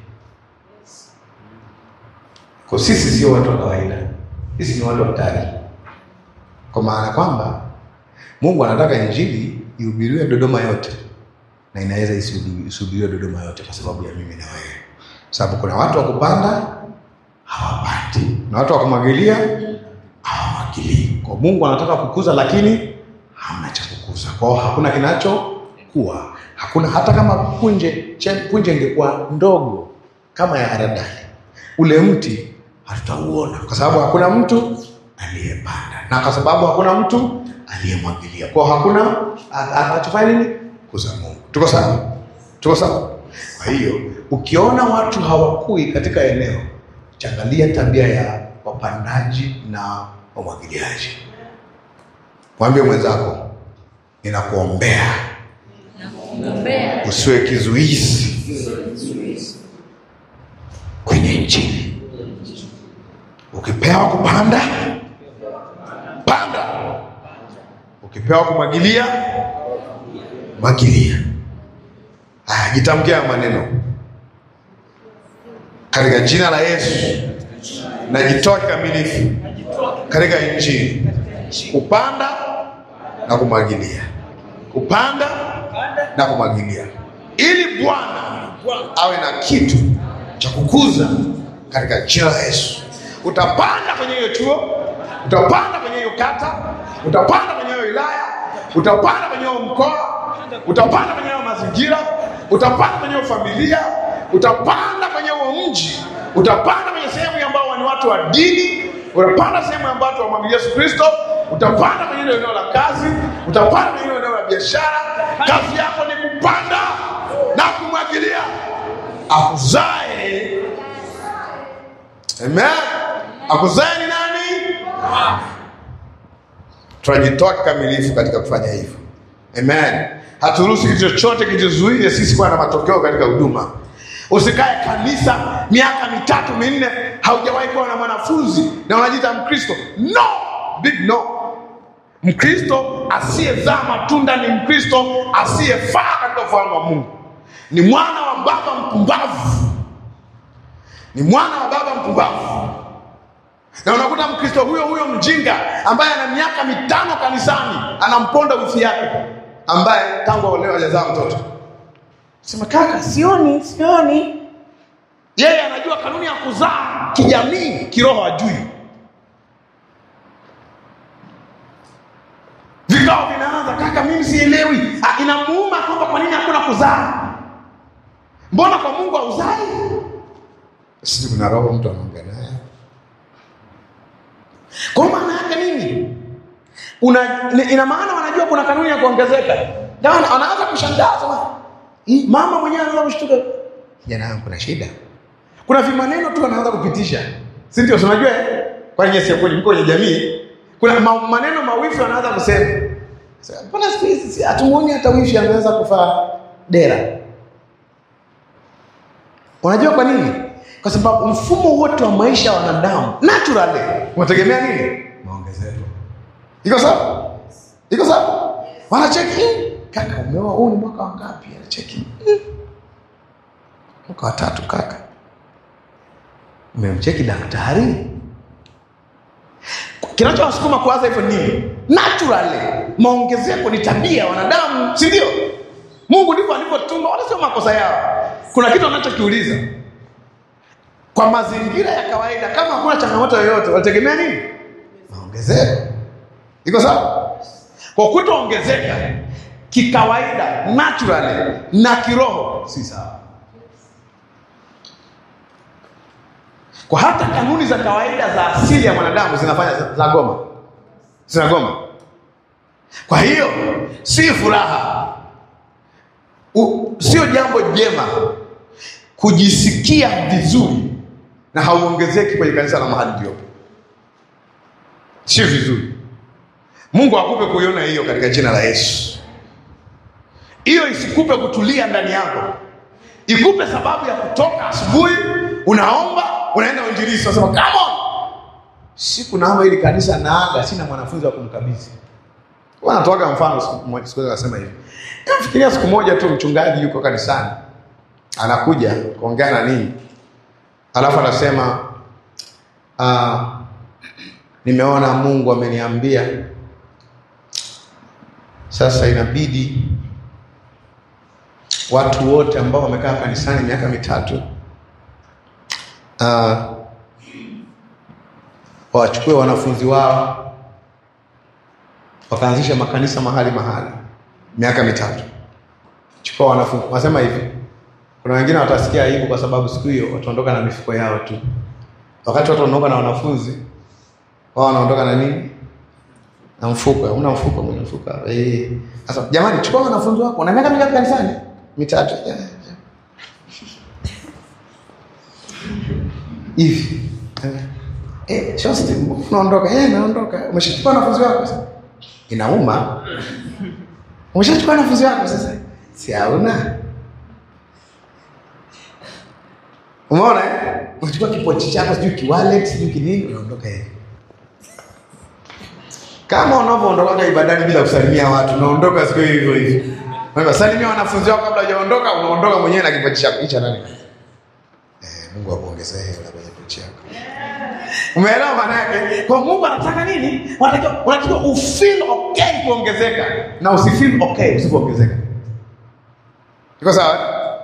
Kwa sisi sio watu wa kawaida, sisi ni watu hatari, kwa maana kwamba Mungu anataka injili ihubiriwe Dodoma yote, na inaweza isihubiriwe Dodoma yote kwa sababu ya mimi na wewe, sababu kuna watu wa kupanda hawapandi na watu wa kumwagilia hawamwagilii. Kwa Mungu anataka kukuza, lakini hamna cha kukuza, kwa hiyo hakuna kinachokuwa, hakuna hata kama punje che- punje ingekuwa ndogo kama ya haradali, ule mti hatutauona kwa sababu hakuna mtu aliyepanda na kwa sababu hakuna mtu aliyemwagilia, kwa hiyo hakuna a- anachofanya nini? Kuza Mungu. Tuko sawa? Tuko sawa? Kwa hiyo ukiona watu hawakui katika eneo changalia tabia ya wapandaji na wamwagiliaji. Mwambie mwenzako, ninakuombea usiwe kizuizi kwenye Injili. Ukipewa kupanda, panda. Ukipewa kumwagilia, mwagilia. Haya, jitamkia haya maneno katika jina la Yesu najitoa kikamilifu katika injili, kupanda na kumwagilia, kupanda na kumwagilia, ili Bwana awe na kitu cha kukuza katika jina la Yesu. Utapanda kwenye hiyo chuo, utapanda kwenye hiyo kata, utapanda kwenye hiyo wilaya, utapanda kwenye hiyo mkoa, utapanda kwenye hiyo mazingira, utapanda kwenye hiyo familia, utapanda kwenye huo mji, utapanda kwenye sehemu ambao ni watu wa dini, utapanda sehemu ambayo watu wamwamini Yesu Kristo, utapanda kwenye hilo eneo la kazi, utapanda kwenye hilo eneo la biashara. Kazi yako ni kupanda na kumwagilia akuzae. Amen. Akuzae ni nani? Tunajitoa kikamilifu katika kufanya hivyo. Amen. Haturuhusu kitu chochote kituzuie sisi kuwa na matokeo katika huduma. Usikae kanisa miaka mitatu minne haujawahi kuwa na mwanafunzi na unajiita Mkristo. No, big no. Mkristo asiyezaa matunda ni Mkristo asiyefaa katika ufalme wa Mungu. Ni mwana wa baba mpumbavu, ni mwana wa baba mpumbavu. Na unakuta Mkristo huyo huyo mjinga ambaye ana miaka mitano kanisani anamponda wifi yake ambaye tangu aolewa hajazaa mtoto. Sema kaka, sioni sioni. Yeye anajua kanuni ya kuzaa kijamii, kiroho hajui. Vikao vinaanza, kaka, mimi sielewi. Ah, Inamuuma kwamba kwa nini hakuna kuzaa. Mbona kwa Mungu hauzai? Sisi kuna roho mtu anaongea naye Kwa maana yake nini? Una, ni- ina maana wanajua kuna kanuni ya kuongezeka. Ndio wana- wanaanza kushangaa sema, "Hii, mama mwenyewe anaanza kushtuka. Kijana wangu kuna shida. Kuna vimaneno tu anaanza kupitisha. Si ndio si unajua? eh? Kwa nini sio kwenye mko kwenye jamii? Kuna ma, maneno mawifi wanaanza kusema. Sasa, Mbona siku hizi si hatumuoni hata wifi ameweza kufaa dera? Unajua kwa nini? Kwa sababu mfumo wote wa maisha ya wanadamu naturally unategemea nini? Maongezeko. Iko sawa? Iko sawa? Wanacheki in. Kaka, umeoa huu ni mwaka wa ngapi? Anacheki. in. Mwaka wa tatu kaka. Umemcheki daktari? Kinachowasukuma kuanza hivyo nini? Naturally, maongezeko ni tabia ya wanadamu, si ndio? Mungu ndivyo alivyotumba, wala sio makosa yao. Kuna kitu anachokiuliza kwa mazingira ya kawaida, kama hakuna changamoto yoyote, walitegemea nini? Maongezeko. Iko sawa? Kwa kutoongezeka kikawaida, naturally na kiroho, si sawa. Kwa hata kanuni za kawaida za asili ya mwanadamu zinafanya za goma, zinagoma. Kwa hiyo si furaha, U- sio jambo jema kujisikia vizuri na hauongezeki kwenye kanisa la mahali uliopo, sio vizuri. Mungu akupe kuiona hiyo katika jina la Yesu. Hiyo isikupe kutulia ndani yako, ikupe sababu ya kutoka asubuhi, unaomba, unaenda uinjilisti, unasema come on, siku naomba ili kanisa naaga, sina mwanafunzi wa kumkabidhi. Wanatoaga mfano siku moja, siku moja akasema hivi, fikiria siku moja tu mchungaji yuko kanisani anakuja kuongea na nini, alafu anasema ah, nimeona Mungu ameniambia sasa inabidi watu wote ambao wamekaa kanisani miaka mitatu uh, wachukue wanafunzi wao wakaanzisha makanisa mahali mahali miaka mitatu. Chukua wanafunzi, wasema hivi, kuna wengine watasikia aibu kwa sababu siku hiyo wataondoka na mifuko yao tu, wakati watu wanaondoka na wanafunzi wao wanaondoka na nini? Na mfuko. Una mfuko, mwenye mfuko. Eh. Sasa jamani, chukua wanafunzi wako. Una miaka mingapi kanisani? Mitatu. Yeah, yeah. Hivi. Eh, shosti, unaondoka. Eh, naondoka. Umeshachukua wanafunzi wako sasa? Inauma. Umeshachukua wanafunzi wako sasa? Si hauna. Umeona eh? Unachukua kipochi chako, sijui kiwallet, sijui kinini, unaondoka hivi. Kama unavyoondoka ibadani bila kusalimia watu, unaondoka siku hiyo hivyo hivyo. Wewe salimia wanafunzi wako kabla hujaondoka, unaondoka mwenyewe na kipochi chako. Hicho nani? Eh, Mungu akuongezee hela kwenye pochi yako. Umeelewa maana yake? Kwa Mungu anataka nini? Unatakiwa unatakiwa ufeel okay kuongezeka na usifeel okay usipoongezeka. Iko sawa?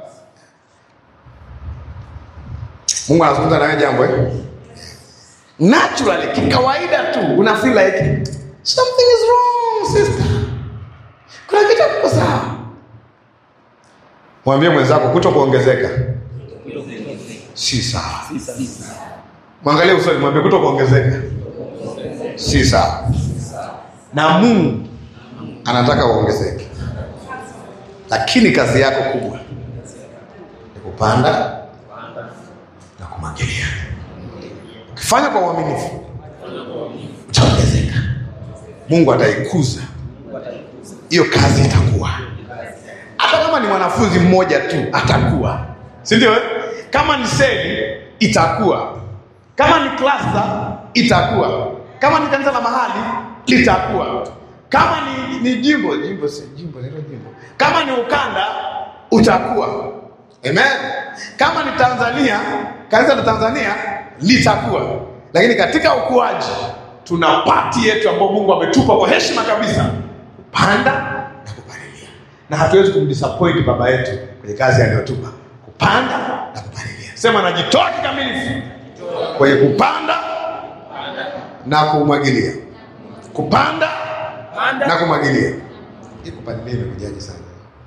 Mungu anazungumza na wewe jambo eh? Naturally, kikawaida tu una feel like something is wrong sister. Kuna kitu kiko sawa. Mwambie mwenzako kuto kuongezeka si sawa. Mwangalie usoni, mwambie kuto kuongezeka si sawa, na Mungu anataka uongezeke, lakini kazi yako kubwa ni kupanda na kumwagilia. Ukifanya kwa uaminifu utaongezeka, Mungu ataikuza hiyo kazi, itakuwa hata kama ni mwanafunzi mmoja tu atakuwa, si ndio? eh? Kama ni seli itakuwa, kama ni klasta itakuwa, kama ni kanisa la mahali litakuwa, kama ni, ni jimbo jimbo si jimbo nilo jimbo, kama ni ukanda utakuwa. Amen. Kama ni Tanzania, kanisa la Tanzania litakuwa, lakini katika ukuaji tuna pati yetu ambayo Mungu ametupa kwa heshima kabisa, kupanda na kupalilia, na hatuwezi kumdisappoint baba yetu kwenye kazi aliyotupa, kupanda na kupalilia. Sema najitoa kikamilifu kwenye kupanda na kumwagilia, kupanda na kumwagilia. Hii kupalilia imekujaje sana?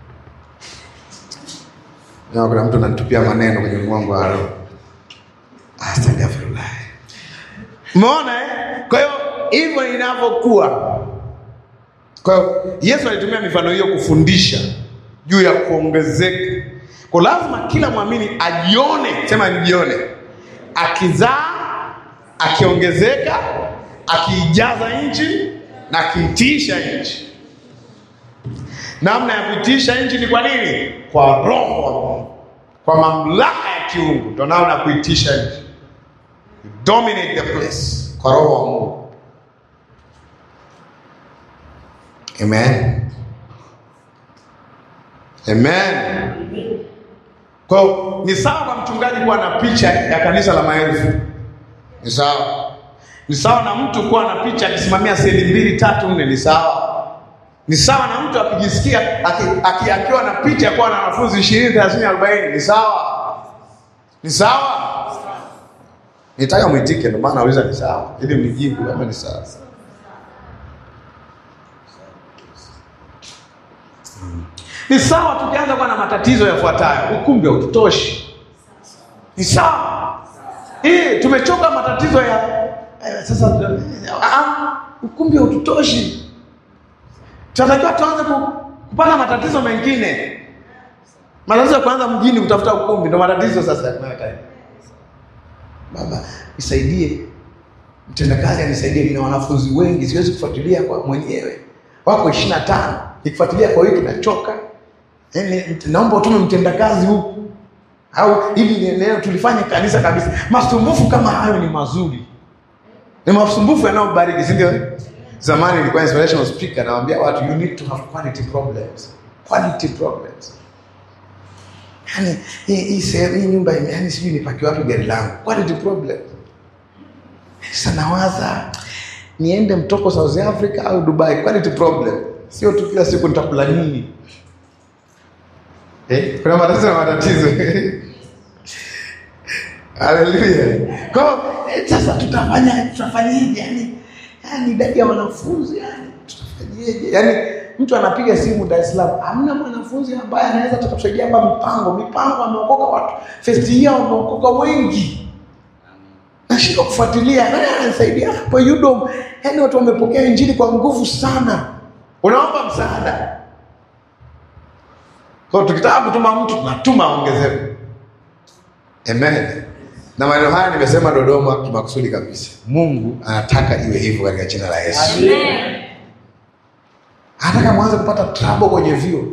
Na kuna mtu ananitupia maneno kwenye mgongo wa roho. Astaghfirullah. Umeona eh? Kwa hiyo hivyo inavyokuwa. Kwa hiyo Yesu alitumia mifano hiyo kufundisha juu ya kuongezeka. Kwa lazima kila mwamini ajione, sema nijione, akizaa, akiongezeka, akiijaza nchi na akiitisha nchi. Namna ya kuitisha nchi ni kwa nini? Kwa roho wa Mungu, kwa mamlaka ya kiungu, ndio namna ya kuitisha nchi. You dominate the place kwa roho wa Mungu. Amen. Amen. Kwa hiyo ni sawa kwa mchungaji kuwa na picha ya kanisa la maelfu, ni sawa. Ni sawa na mtu kuwa na picha akisimamia seli mbili tatu nne, ni sawa. Ni sawa na mtu akijisikia aki, aki, akiwa na picha ya kuwa na wanafunzi ishirini thelathini arobaini, ni sawa. Ni sawa. Nitaka mwitike, ndio maana nauliza ni sawa, ili mnijibu kama ni sawa. Ni sawa tukianza kuwa na matatizo yafuatayo, ukumbi haututoshi. Ni sawa eh, tumechoka matatizo ya eh, sasa. Ah, ukumbi haututoshi, tunatakiwa tuanze ku- kupata matatizo mengine. Matatizo ya kwanza mjini kutafuta ukumbi, ndio matatizo sasa yanayotaja. Baba nisaidie, mtendakazi anisaidie, nina wanafunzi wengi, siwezi kufuatilia kwa mwenyewe, wako ishirini na tano nikifuatilia kwa wiki nachoka. Yaani, naomba utume mtendakazi huku au ili eneo tulifanye kanisa kabisa. Masumbufu kama hayo ni mazuri, ni masumbufu yanayobariki, si ndio? Zamani nilikuwa inspirational speaker, nawaambia watu you need to have quality problems, quality problems. Yani hii hii sehemu hii nyumba ime yani sijui nipakie wapi gari langu, quality problem. Sasa nawaza niende mtoko South Africa au Dubai, quality problem. Sio tu kila siku nitakula nini. Eh, kuna matatizo na matatizo. Haleluya. Kwa hiyo, eh, sasa tutafanya tutafanyaje yani? Yani idadi ya wanafunzi yani tutafanyaje? Yani mtu anapiga simu Dar es Salaam, hamna mwanafunzi ambaye anaweza tukatusaidia hapa mipango. Mipango ameokoka watu. First year wameokoka wengi. Nashindwa kufuatilia nani ananisaidia hapo UDOM. Yani watu wamepokea injili kwa nguvu sana. Unaomba msaada. Kwa hiyo tukitaka kutuma mtu tunatuma ongezeko. Amen. Na maneno haya nimesema Dodoma kimakusudi kabisa. Mungu anataka iwe hivyo katika jina la Yesu. Anataka mwanze kupata trouble kwenye vyuo.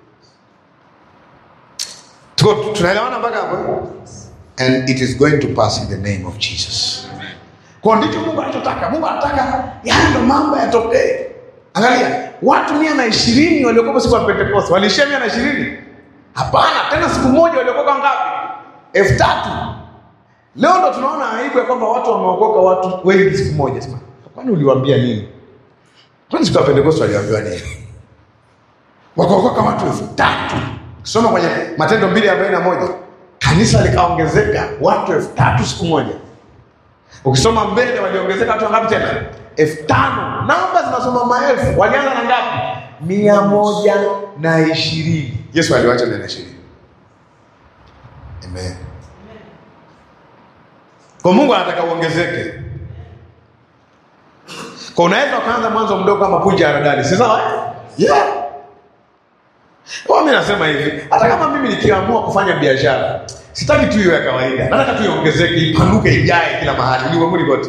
Tuko tunaelewana mpaka hapo? And it is going to pass in the name of Jesus. Kwa ndicho Mungu anachotaka. Mungu anataka yale ndo mambo yatokee. Angalia, watu mia na ishirini waliokoka siku ya Pentekoste waliishia mia na ishirini? Hapana, tena siku moja waliokoka ngapi? elfu tatu. Leo ndo tunaona aibu ya kwamba watu wameokoka watu wengi siku moja. Sema, kwani uliwaambia nini? Kwani siku ya Pentekoste waliambiwa nini? Wakaokoka watu elfu tatu. Soma kwenye Matendo mbili arobaini na moja kanisa likaongezeka watu elfu tatu siku moja. Ukisoma mbele waliongezeka watu wangapi tena? elfu tano. Namba zinasoma maelfu. Walianza na ngapi? mia moja na ishirini. Yesu aliwacha mia na ishirini. Amen. Kwa Mungu anataka uongezeke. Kwa unaweza ukaanza mwanzo mdogo kama punje ya haradali, si sawa? eh? Yeah. Kwa mimi nasema hivi, hata kama mimi nikiamua kufanya biashara, sitaki tu iwe ya kawaida. Nataka tu iongezeke, ipanuke, ijae kila mahali ulimwenguni kote.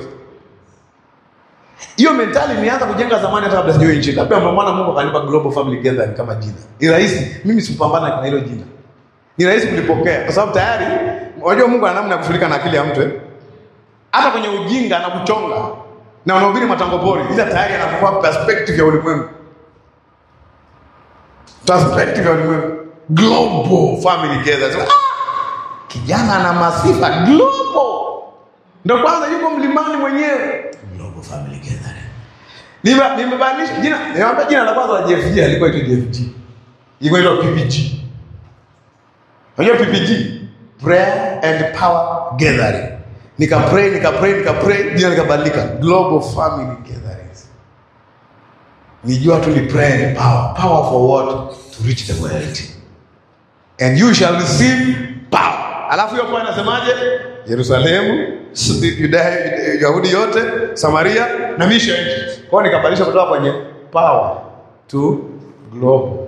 Hiyo mentali nimeanza kujenga zamani hata kabla sijawa nchini. Labda ndio maana Mungu akanipa Global Family Gathering kama jina. Ni rahisi, mimi sipambana na hilo jina. Ni rahisi kulipokea kwa sababu tayari unajua Mungu ana namna ya kushughulika na akili ya mtu eh. Hata kwenye ujinga anakuchonga na unahubiri matango pori, ila tayari anakupa perspective ya ulimwengu. Perspective ya ulimwengu. Global Family Gathering. Ah! Kijana ana masifa global. Ndio kwanza yuko mlimani mwenyewe. Global Family Gathering. Nime- Nimebadilisha jina, nimeambia jina la kwanza la JFG alikuwa itwa JFG. Ilikuwa itwa PPG. Unajua PPG? Prayer and Power Gathering. Nika pray, nika pray, nika pray, jina likabadilika. Global Family Gatherings. Nijua tu ni prayer and power. Power for what? To reach the world. And you shall receive power. Alafu hiyo kwa inasemaje? Yerusalemu, S- Yudaya, Yahudi yote, Samaria na misho ya nchi. Kwa hiyo nikabadilisha kutoka kwenye power to global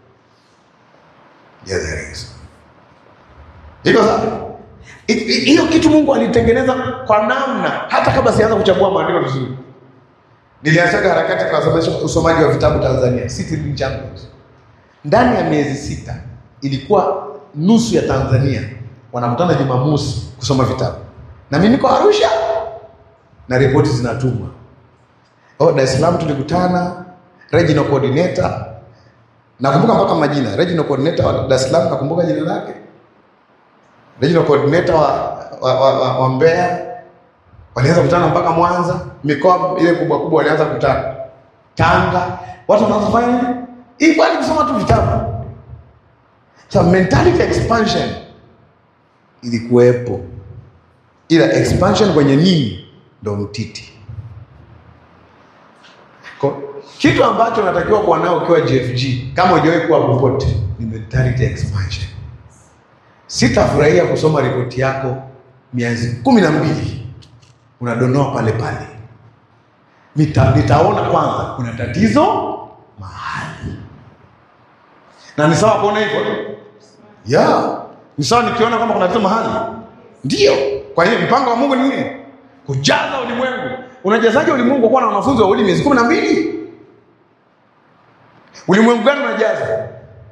gatherings. Iko sawa? I- i- Hiyo kitu Mungu alitengeneza kwa namna hata kabla sianza kuchambua maandiko vizuri. Nilianzaga harakati kwa sababu usomaji wa vitabu Tanzania, City Reading Champions. Ndani ya miezi sita ilikuwa nusu ya Tanzania wanakutana Jumamosi kusoma vitabu, na mimi niko Arusha na ripoti zinatumwa. Oh, Dar es Salaam tulikutana regional coordinator, nakumbuka mpaka majina. Regional coordinator wa Dar es Salaam nakumbuka jina lake, regional coordinator wa, wa, wa, wa, wa Mbeya walianza kukutana mpaka Mwanza, mikoa ile kubwa kubwa walianza kukutana Tanga, watu wanaanza kufanya nini? Hii bali kusoma tu vitabu. So mentality expansion ilikuwepo, ila expansion kwenye nini ndo mtiti. Kwa- Kitu ambacho unatakiwa kuwa nao ukiwa GFG kama hujawahi kuwa popote ni mentality expansion. Sitafurahia kusoma ripoti yako miezi kumi na mbili unadonoa pale pale. Nita, nitaona kwanza kuna tatizo mahali, na ni sawa kuona hivyo ya ni sawa nikiona kwamba kuna tatizo mahali, ndio. Kwa hiyo mpango wa Mungu ni nini? Kujaza ulimwengu. Unajazaje ulimwengu kwa kuwa na wanafunzi wawili miezi kumi na mbili? Ulimwengu gani unajaza?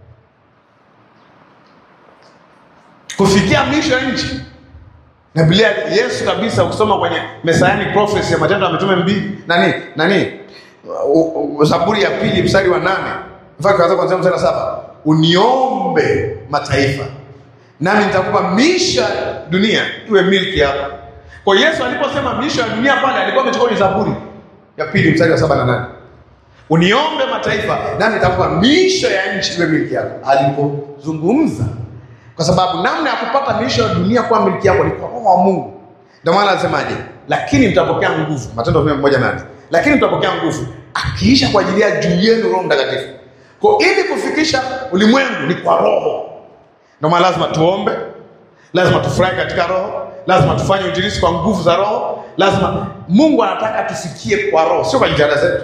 Kufikia mwisho ya nchi. Na Biblia Yesu kabisa ukisoma kwenye Messianic prophecy ya Matendo ya Mitume mbili nani nani U- u- Zaburi ya pili mstari wa nane mpaka kuanzia kuanzia mstari wa saba uniombe mataifa nami nitakupa miisho ya dunia iwe milki yako. Kwa Yesu aliposema miisho ya dunia pale alikuwa amechukua ni Zaburi ya pili mstari wa saba na nane uniombe mataifa nami nitakupa miisho ya nchi iwe milki yako. Alipozungumza kwa sababu namna ya kupata miisho ya dunia kuwa milki yako ni kwa roho wa Mungu. Ndio maana alisemaje? Lakini mtapokea nguvu, Matendo ya moja nane. Lakini mtapokea nguvu akiisha kwa ajili ya juu yenu Roho Mtakatifu. Kwa ili kufikisha ulimwengu ni kwa roho. Ndio maana lazima tuombe, lazima tufurahi katika roho, lazima tufanye uinjilisti kwa nguvu za roho, lazima Mungu anataka tufikie kwa roho, sio kwa jitihada zetu.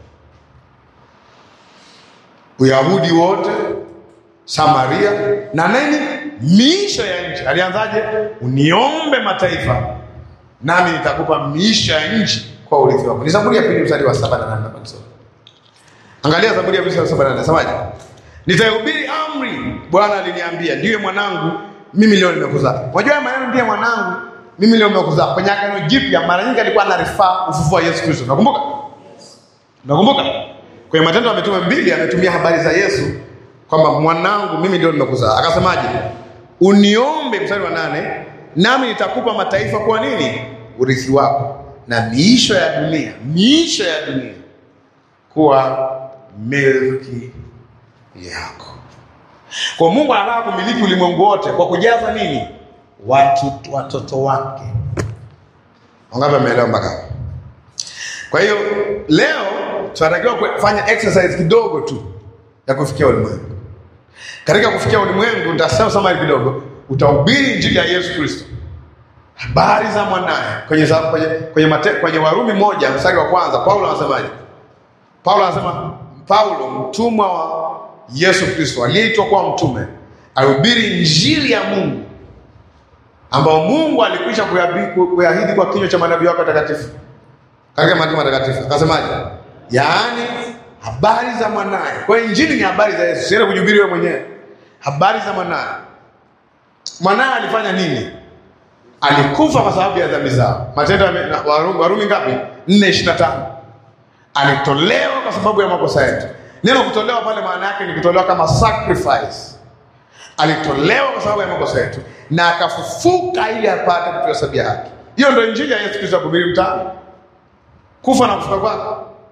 Uyahudi wote Samaria na nini, miisho ya nchi. Alianzaje? Uniombe mataifa, nami nitakupa miisho ya nchi kwa urithi wako. Ni Zaburi ya pili mstari wa saba na nane. Hapa nisome. Angalia Zaburi ya pili mstari wa saba na nane, nasemaje? Nitaihubiri amri, Bwana aliniambia, ndiwe mwanangu, mimi leo nimekuzaa. Unajua haya maneno ndiye mwanangu, mimi leo nimekuzaa. Kwenye Agano Jipya mara nyingi alikuwa anarifaa ufufuo wa Yesu Kristo. Nakumbuka? Nakumbuka? Kwenye Matendo ya Mitume mbili ametumia habari za Yesu kwamba mwanangu mimi ndio nimekuzaa. Akasemaje? Uniombe, mstari wa nane, nami nitakupa mataifa kwa nini? Urithi wako na miisho ya dunia, miisho ya dunia kuwa milki yako. Kwa Mungu anataka kumiliki ulimwengu wote kwa kujaza nini? Watu, watoto wake. Wangapi wameelewa mpaka hapo? Kwa hiyo leo tunatakiwa kufanya exercise kidogo tu ya kufikia ulimwengu. Katika kufikia ulimwengu, nitasema summary kidogo, utahubiri injili ya Yesu Kristo, habari za mwanaye kwenye, za- kwenye, kwenye, mate, kwenye Warumi moja mstari wa kwanza Paulo anasemaje? Paulo anasema Paulo mtumwa wa Yesu Kristo aliyeitwa kuwa mtume ahubiri injili ya Mungu ambao Mungu alikwisha kuyabi- kuyaahidi kwa kinywa cha manabii wake watakatifu katika maandiko matakatifu. Akasemaje? Yaani habari za mwanaye. Kwa hiyo injili ni habari za Yesu, siende kujihubiri wewe mwenyewe. Habari za mwanaye. Mwanaye alifanya nini? Alikufa kwa sababu ya dhambi zao. Matendo ya na- Warumi, Warumi ngapi? 4:25. Alitolewa kwa sababu ya makosa yetu. Neno kutolewa pale maana yake ni kutolewa kama sacrifice. Alitolewa kwa sababu ya makosa yetu na akafufuka ili apate kutuhesabia haki. Hiyo ndio injili ya Yesu Kristo ya kuhubiri mtaani, kufa na kufuka kwake.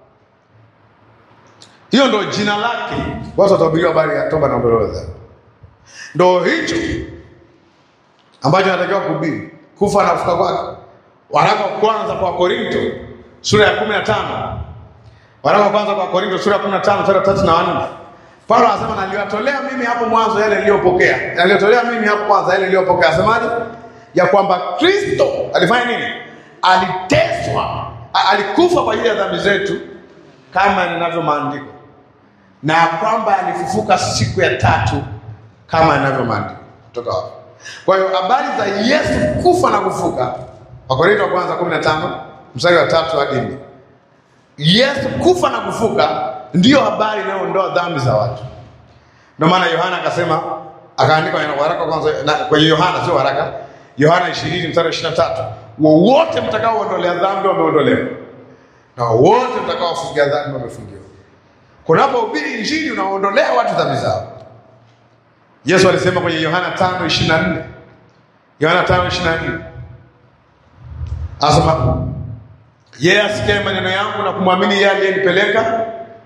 Hiyo ndio jina lake. Watu watahubiriwa habari ya toba na ondoleo la dhambi. Ndio hicho ambacho anatakiwa kuhubiri, kufa na kufuka kwake. Waraka wa kwanza kwa Korinto sura ya 15. Waraka wa kwanza kwa Korinto sura ya 15 mstari wa 3 na 4. Paulo anasema naliwatolea mimi hapo mwanzo yale niliyopokea. Naliwatolea mimi hapo kwanza yale niliyopokea. Asemaje? ya kwamba Kristo alifanya nini? Aliteswa, a- alikufa kwa ajili ya dhambi zetu kama ninavyo maandiko, na ya kwamba alifufuka siku ya tatu kama inavyo maandiko. Kutoka wapi? Kwa hiyo habari za Yesu kufa na kufuka, Wakorintho wa kwanza 15 mstari wa tatu hadi nne. Yesu kufa na kufuka ndiyo habari inayoondoa dhambi za watu. Ndio maana Yohana akasema, akaandika kwenye waraka wa kwanza na kwenye Yohana, sio waraka, Yohana 20 mstari wa 23, wowote mtakaoondolea dhambi wameondolewa, na wote mtakaofungia dhambi wamefungiwa. Kunapohubiri Injili unaondolea watu dhambi zao. Yesu alisema kwenye Yohana 5:24, Yohana 5:24 anasema yeye asikie maneno yangu na kumwamini yeye aliyenipeleka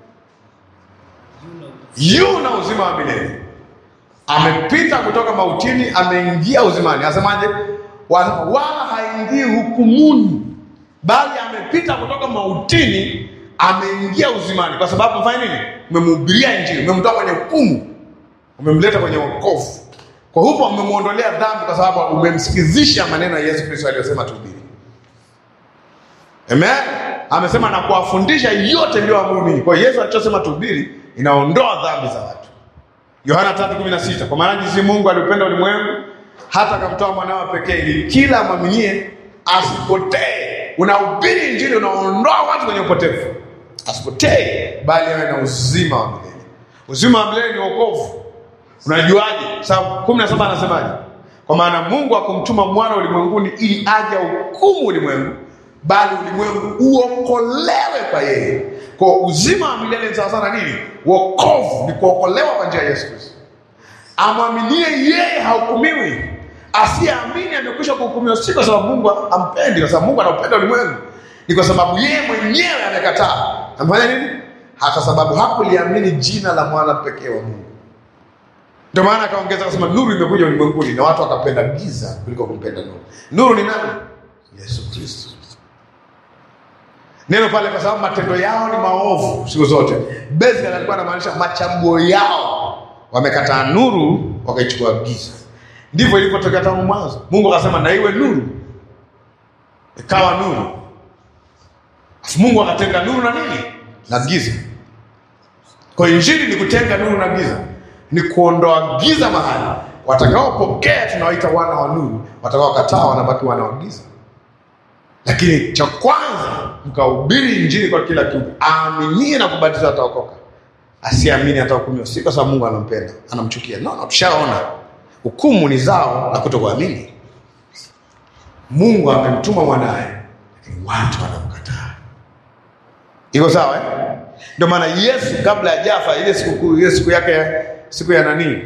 yu na uzima wa milele. Amepita kutoka mautini, ameingia uzimani. Anasemaje? Wa- Wala haingii hukumuni, bali amepita kutoka mautini, ameingia uzimani. Kwa sababu mfanya nini? Umemhubiria Injili, umemtoa kwenye hukumu, umemleta kwenye wokovu. Kwa hupo umemwondolea dhambi, kwa sababu umemsikizisha maneno ya Yesu Kristo aliyosema tuhubiri. Amen. Amesema na kuwafundisha yote niliyoamuru ninyi. Kwa hiyo Yesu alichosema tuhubiri inaondoa dhambi za watu. Yohana 3:16 kwa maana jinsi Mungu aliupenda ulimwengu hata akamtoa mwanawe pekee ili kila amwaminie asipotee. Unahubiri injili unaondoa watu kwenye upotevu. Asipotee bali awe na uzima wa milele. Uzima wa milele ni wokovu. Unajuaje? Sababu 17 anasemaje? Kwa maana Mungu hakumtuma mwana ulimwenguni ili aje hukumu ulimwengu, bali ulimwengu uokolewe kwa yeye. Kwa uzima wa milele ni sawasawa na nini? Wokovu ni kuokolewa kwa njia ya Yesu Kristo. Amwaminie yeye hahukumiwi, asiyeamini amekwisha kuhukumiwa, si kwa sababu Mungu ampendi, kwa sababu Mungu anaupenda ulimwengu, ni kwa sababu yeye mwenyewe amekataa. Amefanya nini? Hata sababu hakuliamini jina la mwana pekee wa Mungu. Ndio maana akaongeza akasema, nuru imekuja ulimwenguni na watu wakapenda giza kuliko kumpenda nuru. Nuru ni nani? Yesu Kristo. Neno pale, kwa sababu matendo yao ni maovu siku zote. Basically alikuwa anamaanisha machaguo yao, wamekataa nuru wakaichukua giza. Ndivyo ilivyotokea tangu mwanzo. Mungu akasema na iwe nuru, ikawa nuru. Afu Mungu akatenga nuru na nini na giza. Kwa hiyo injili ni kutenga nuru na giza, ni kuondoa giza mahali. Watakaopokea tunawaita wana wa nuru, watakaokataa wanabaki wana wa giza. Lakini cha kwanza mkahubiri injili kwa kila kiumbe, aaminie na kubatizwa ataokoka, asiamini atahukumiwa. Si kwa sababu Mungu anampenda anamchukia, no, no, tushaona hukumu ni zao la kutokuamini. Mungu amemtuma mwanaye, lakini watu wanamkataa. Iko sawa eh? Ndio maana Yesu kabla ya jafa ile siku ile siku yake siku ya nani,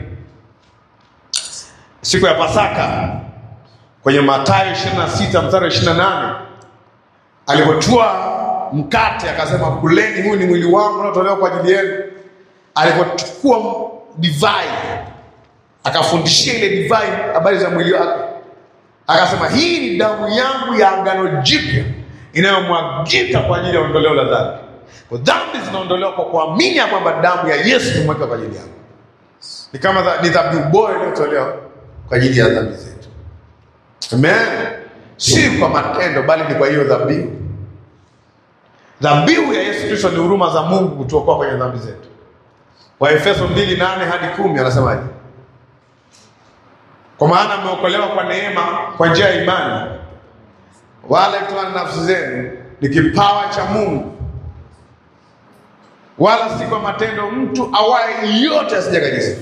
siku ya Pasaka kwenye Mathayo 26 mstari wa 28 alipotua mkate akasema, kuleni, huu ni mwili wangu unaotolewa kwa ajili yenu. Alipochukua divai akafundishia ile divai habari za mwili wake, akasema, hii ni damu yangu ya agano jipya inayomwagika kwa ajili ya ondoleo la dhambi. Kwa dhambi zinaondolewa kwa kuamini ya kwamba damu ya Yesu imewekwa kwa ajili yangu. Ni kama dha- ni dhabihu bora iliyotolewa kwa ajili ya dhambi zetu. Amen. Si kwa matendo bali ni kwa hiyo dhabihu. Dhabihu ya Yesu Kristo ni huruma za Mungu kutuokoa kwenye dhambi zetu. Waefeso 2:8 hadi 10 anasemaje? Kwa maana mmeokolewa kwa neema kwa njia ya imani, wala kutoka na nafsi zenu, ni kipawa cha Mungu, wala si kwa matendo, mtu awaye yote asije kajisifu.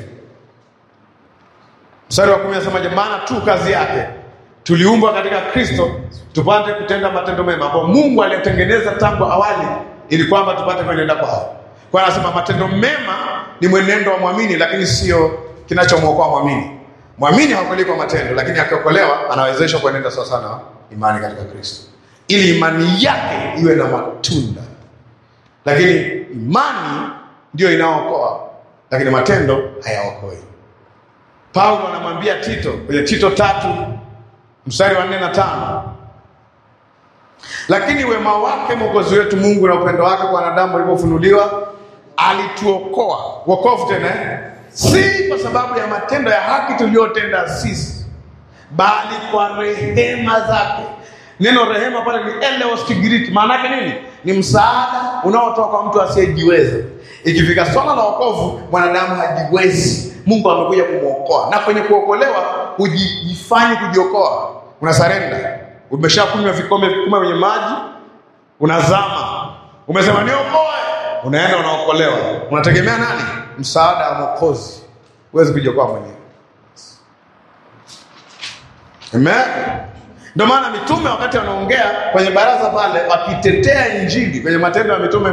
Mstari wa kumi anasemaje? Maana tu kazi yake tuliumbwa katika Kristo tupate kutenda matendo mema ambayo Mungu aliyetengeneza tangu awali ili kwamba tupate kuenenda kwao. Kwa hiyo anasema matendo mema ni mwenendo wa mwamini, lakini sio kinachomwokoa mwamini. Mwamini haokolewi kwa matendo, lakini akiokolewa anawezeshwa kuenenda sawa sana imani katika Kristo, ili imani yake iwe na matunda. Lakini imani ndiyo inaookoa, lakini matendo hayaokoi. Paulo anamwambia Tito kwenye Tito tatu mstari wa nne na tano lakini wema wake Mwokozi wetu Mungu na upendo wake kwa wanadamu ulipofunuliwa, alituokoa. Wokovu tena eh? si kwa sababu ya matendo ya haki tuliyotenda sisi, bali kwa rehema zake. Neno rehema pale ni eleos Kigiriki, maana yake nini? Ni msaada unaotoka kwa mtu asiyejiweza. Ikifika swala la wokovu, mwanadamu hajiwezi, Mungu amekuja kumwokoa, na kwenye kuokolewa hujifanyi kujiokoa, una sarenda. Umeshakunywa vikombe vikubwa kwenye maji, unazama, umesema niokoe, unaenda unaokolewa. Unategemea nani? Msaada wa Mwokozi, huwezi kujiokoa mwenyewe. Amen. Ndio maana mitume wakati wanaongea kwenye baraza pale wakitetea injili kwenye Matendo ya Mitume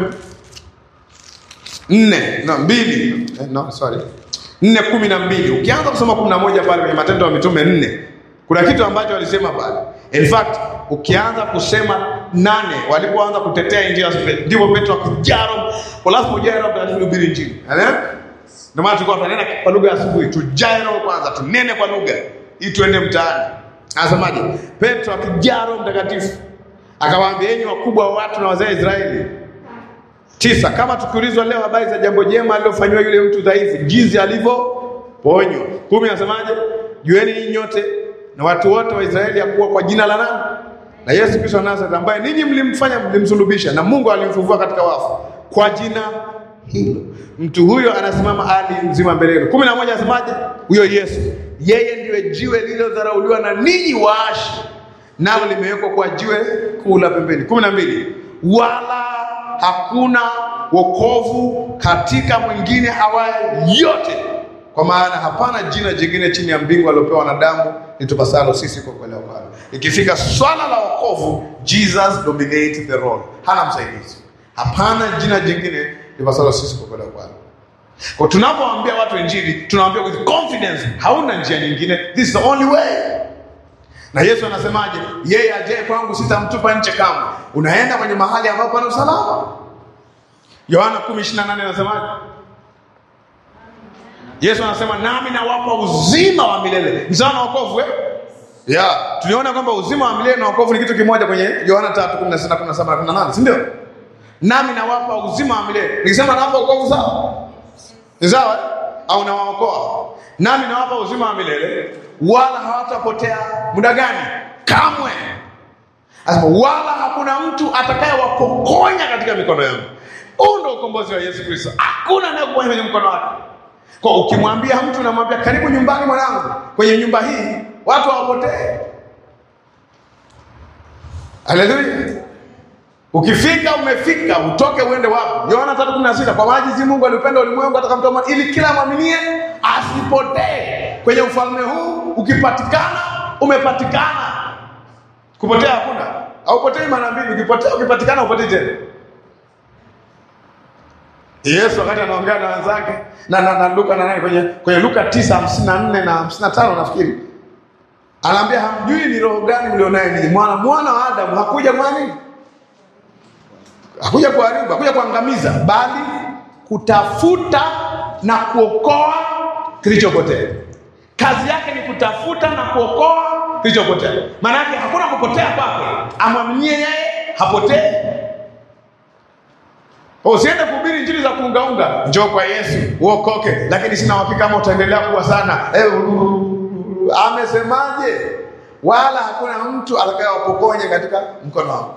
nne no, mbili eh, no, sorry nne kumi na mbili ukianza kusoma kumi na moja pale kwenye Matendo ya Mitume nne kuna kitu ambacho walisema pale. In fact ukianza kusema nane walipoanza kutetea injili ndipo Petro akijaa Roho, kwa lazima ujae Roho Mtakatifu kuhubiri injili. Amen. Ndio maana tulikuwa tunanena kwa lugha ya asubuhi, tujae Roho kwanza, tunene kwa lugha ili tuende mtaani. Anasemaje? Petro akijaa Roho Mtakatifu akawaambia, enyi wakubwa wa watu na wazee wa Israeli. Tisa, kama tukiulizwa leo habari za jambo jema alilofanyiwa yule mtu dhaifu, jinsi alivyoponywa. Kumi, anasemaje? Jueni ninyi nyote na watu wote wa Israeli ya kuwa kwa jina la nani? Na Yesu Kristo wa Nazareth, ambaye ninyi mlimfanya mlimsulubisha, na Mungu alimfufua katika wafu kwa jina hilo mtu huyo anasimama hali mzima mbele yenu. kumi na moja anasemaje? Huyo Yesu yeye ndiye jiwe lililodharauliwa na ninyi waashi, nalo limewekwa kwa jiwe kuu la pembeni. kumi na mbili wala hakuna wokovu katika mwingine awaye yote, kwa maana hapana jina jingine chini ya mbingu aliopewa wanadamu litupasalo sisi kuokolewa kwalo. Ikifika swala la wokovu, Jesus dominates the role, hana msaidizi. Hapana jina jingine lipasalo sisi kuokolewa kwalo. Kwa tunapoambia watu injili, tunawaambia with confidence, hauna njia nyingine, this is the only way. Na Yesu anasemaje? Yeye ajaye kwangu sitamtupa nje kamwe. Unaenda kwenye mahali ambapo pana usalama. Yohana 10:28 anasemaje? Yesu anasema nami nawapa uzima wa milele. Ni sawa na wokovu eh? Yeah, tuliona kwamba uzima wa milele na wokovu ni kitu kimoja kwenye Yohana 3:16, 17 na 18, si ndio? Nami nawapa uzima wa milele. Nikisema nawapa wokovu sawa? Ni sawa? eh? Au nawaokoa? Nami nawapa uzima wa milele wala hawatapotea muda gani? Kamwe. Anasema wala hakuna mtu atakayewapokonya katika mikono yangu. Huu ndio ukombozi wa Yesu Kristo. Hakuna anayekuponya kwenye mkono wake. Kwa ukimwambia mtu namwambia karibu nyumbani mwanangu, kwenye nyumba hii watu hawapotee. Haleluya. Ukifika umefika, utoke uende wapi? Yohana 3:16 kwa maana jinsi Mungu alipenda ulimwengu hata akamtoa mwana ili kila mwaminie asipotee. Kwenye ufalme huu ukipatikana, umepatikana. Kupotea hakuna. Haupotei mara mbili, ukipotea ukipatikana upotei tena. Yesu wakati anaongea na wenzake na, na, na Luka na nani kwenye kwenye Luka 9:54 na 55 nafikiri. Anaambia hamjui ni roho gani mlionaye ninyi. Mwana mwana wa Adamu hakuja kwa nini? Hakuja kuharibu, hakuja kuangamiza, bali kutafuta na kuokoa kilichopotea. Kazi yake ni kutafuta na kuokoa kilichopotea. Maana yake hakuna kupotea kwake, amwaminie yeye hapotei. Usiende kuhubiri injili za kuungaunga, njoo kwa Yesu uokoke, lakini sina uhakika kama utaendelea kuwa sana. Eh, amesemaje? Wala hakuna mtu atakayewapokonya katika mkono wako.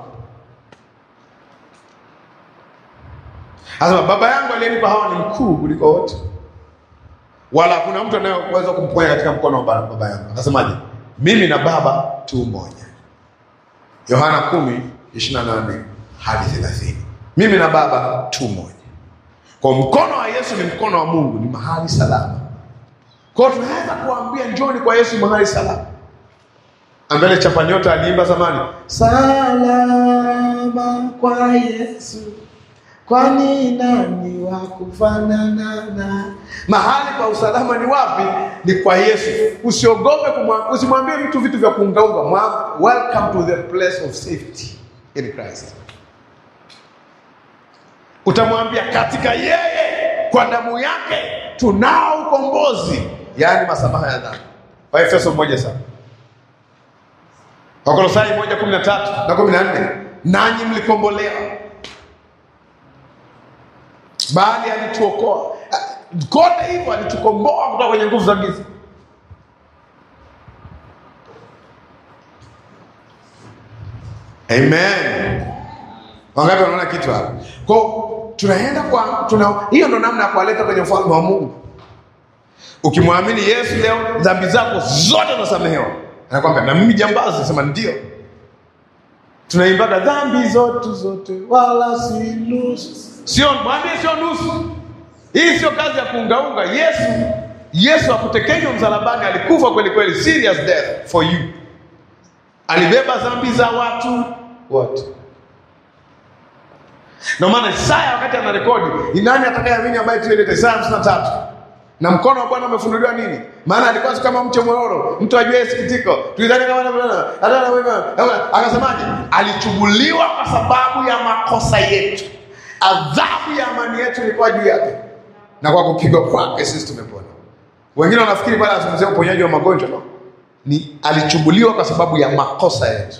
Anasema baba yangu aliyenipa hawa ni mkuu kuliko wote, wala hakuna mtu anayeweza kumponya katika mkono wa baba yangu. Akasemaje? Mimi na baba tu mmoja. Yohana 10:28 hadi 30. Mimi na baba tu mmoja. Kwa mkono wa Yesu ni mkono wa Mungu, ni mahali salama. Kwa hiyo tunaweza kuambia njoni kwa Yesu mahali salama. Ambele chapa nyota aliimba zamani, salama kwa Yesu kwani nani wa kufanana na mahali pa usalama ni wapi? Ni kwa Yesu. Usiogope kumwambia, usimwambie mtu vitu vya kuungaunga. Mwa- Welcome to the place of safety in Christ. Utamwambia katika yeye, kwa damu yake tunao ukombozi, yaani masamaha ya dhambi. Waefeso moja sana, Wakolosai moja kumi na tatu na kumi na nne nanyi mlikombolewa bali alituokoa kote hivyo, alitukomboa kutoka kwenye nguvu za giza. Amen. Wangapi wanaona kitu hapa? Kwa hiyo, tunaenda kwa tuna, hiyo ndo namna ya kuwaleta kwenye ufalme wa Mungu. Ukimwamini Yesu leo, dhambi zako zote unasamehewa. Anakwambia na mimi jambazi, sema ndio. Tunaimbaga dhambi zote zote, wala si nusu. Sio mwambie, sio nusu. Hii sio kazi ya kuungaunga. Yesu Yesu akutekenywa msalabani, alikufa kweli kweli, serious death for you. Alibeba dhambi za watu wote. Ndio maana Isaya wakati anarekodi, ni nani atakayeamini ambaye tuelete Isaya 53. Na mkono wa Bwana umefunuliwa nini? Maana alikuwa si kama mche mwororo, mtu ajue sikitiko. Tulidhani kama hata akasemaje? Alichubuliwa kwa sababu ya makosa yetu. Adhabu ya amani yetu ilikuwa juu yake. Na kwa kupigwa kwake sisi tumepona. Wengine wanafikiri bwana anazungumzia uponyaji wa magonjwa no. Ni alichubuliwa kwa sababu ya makosa yetu.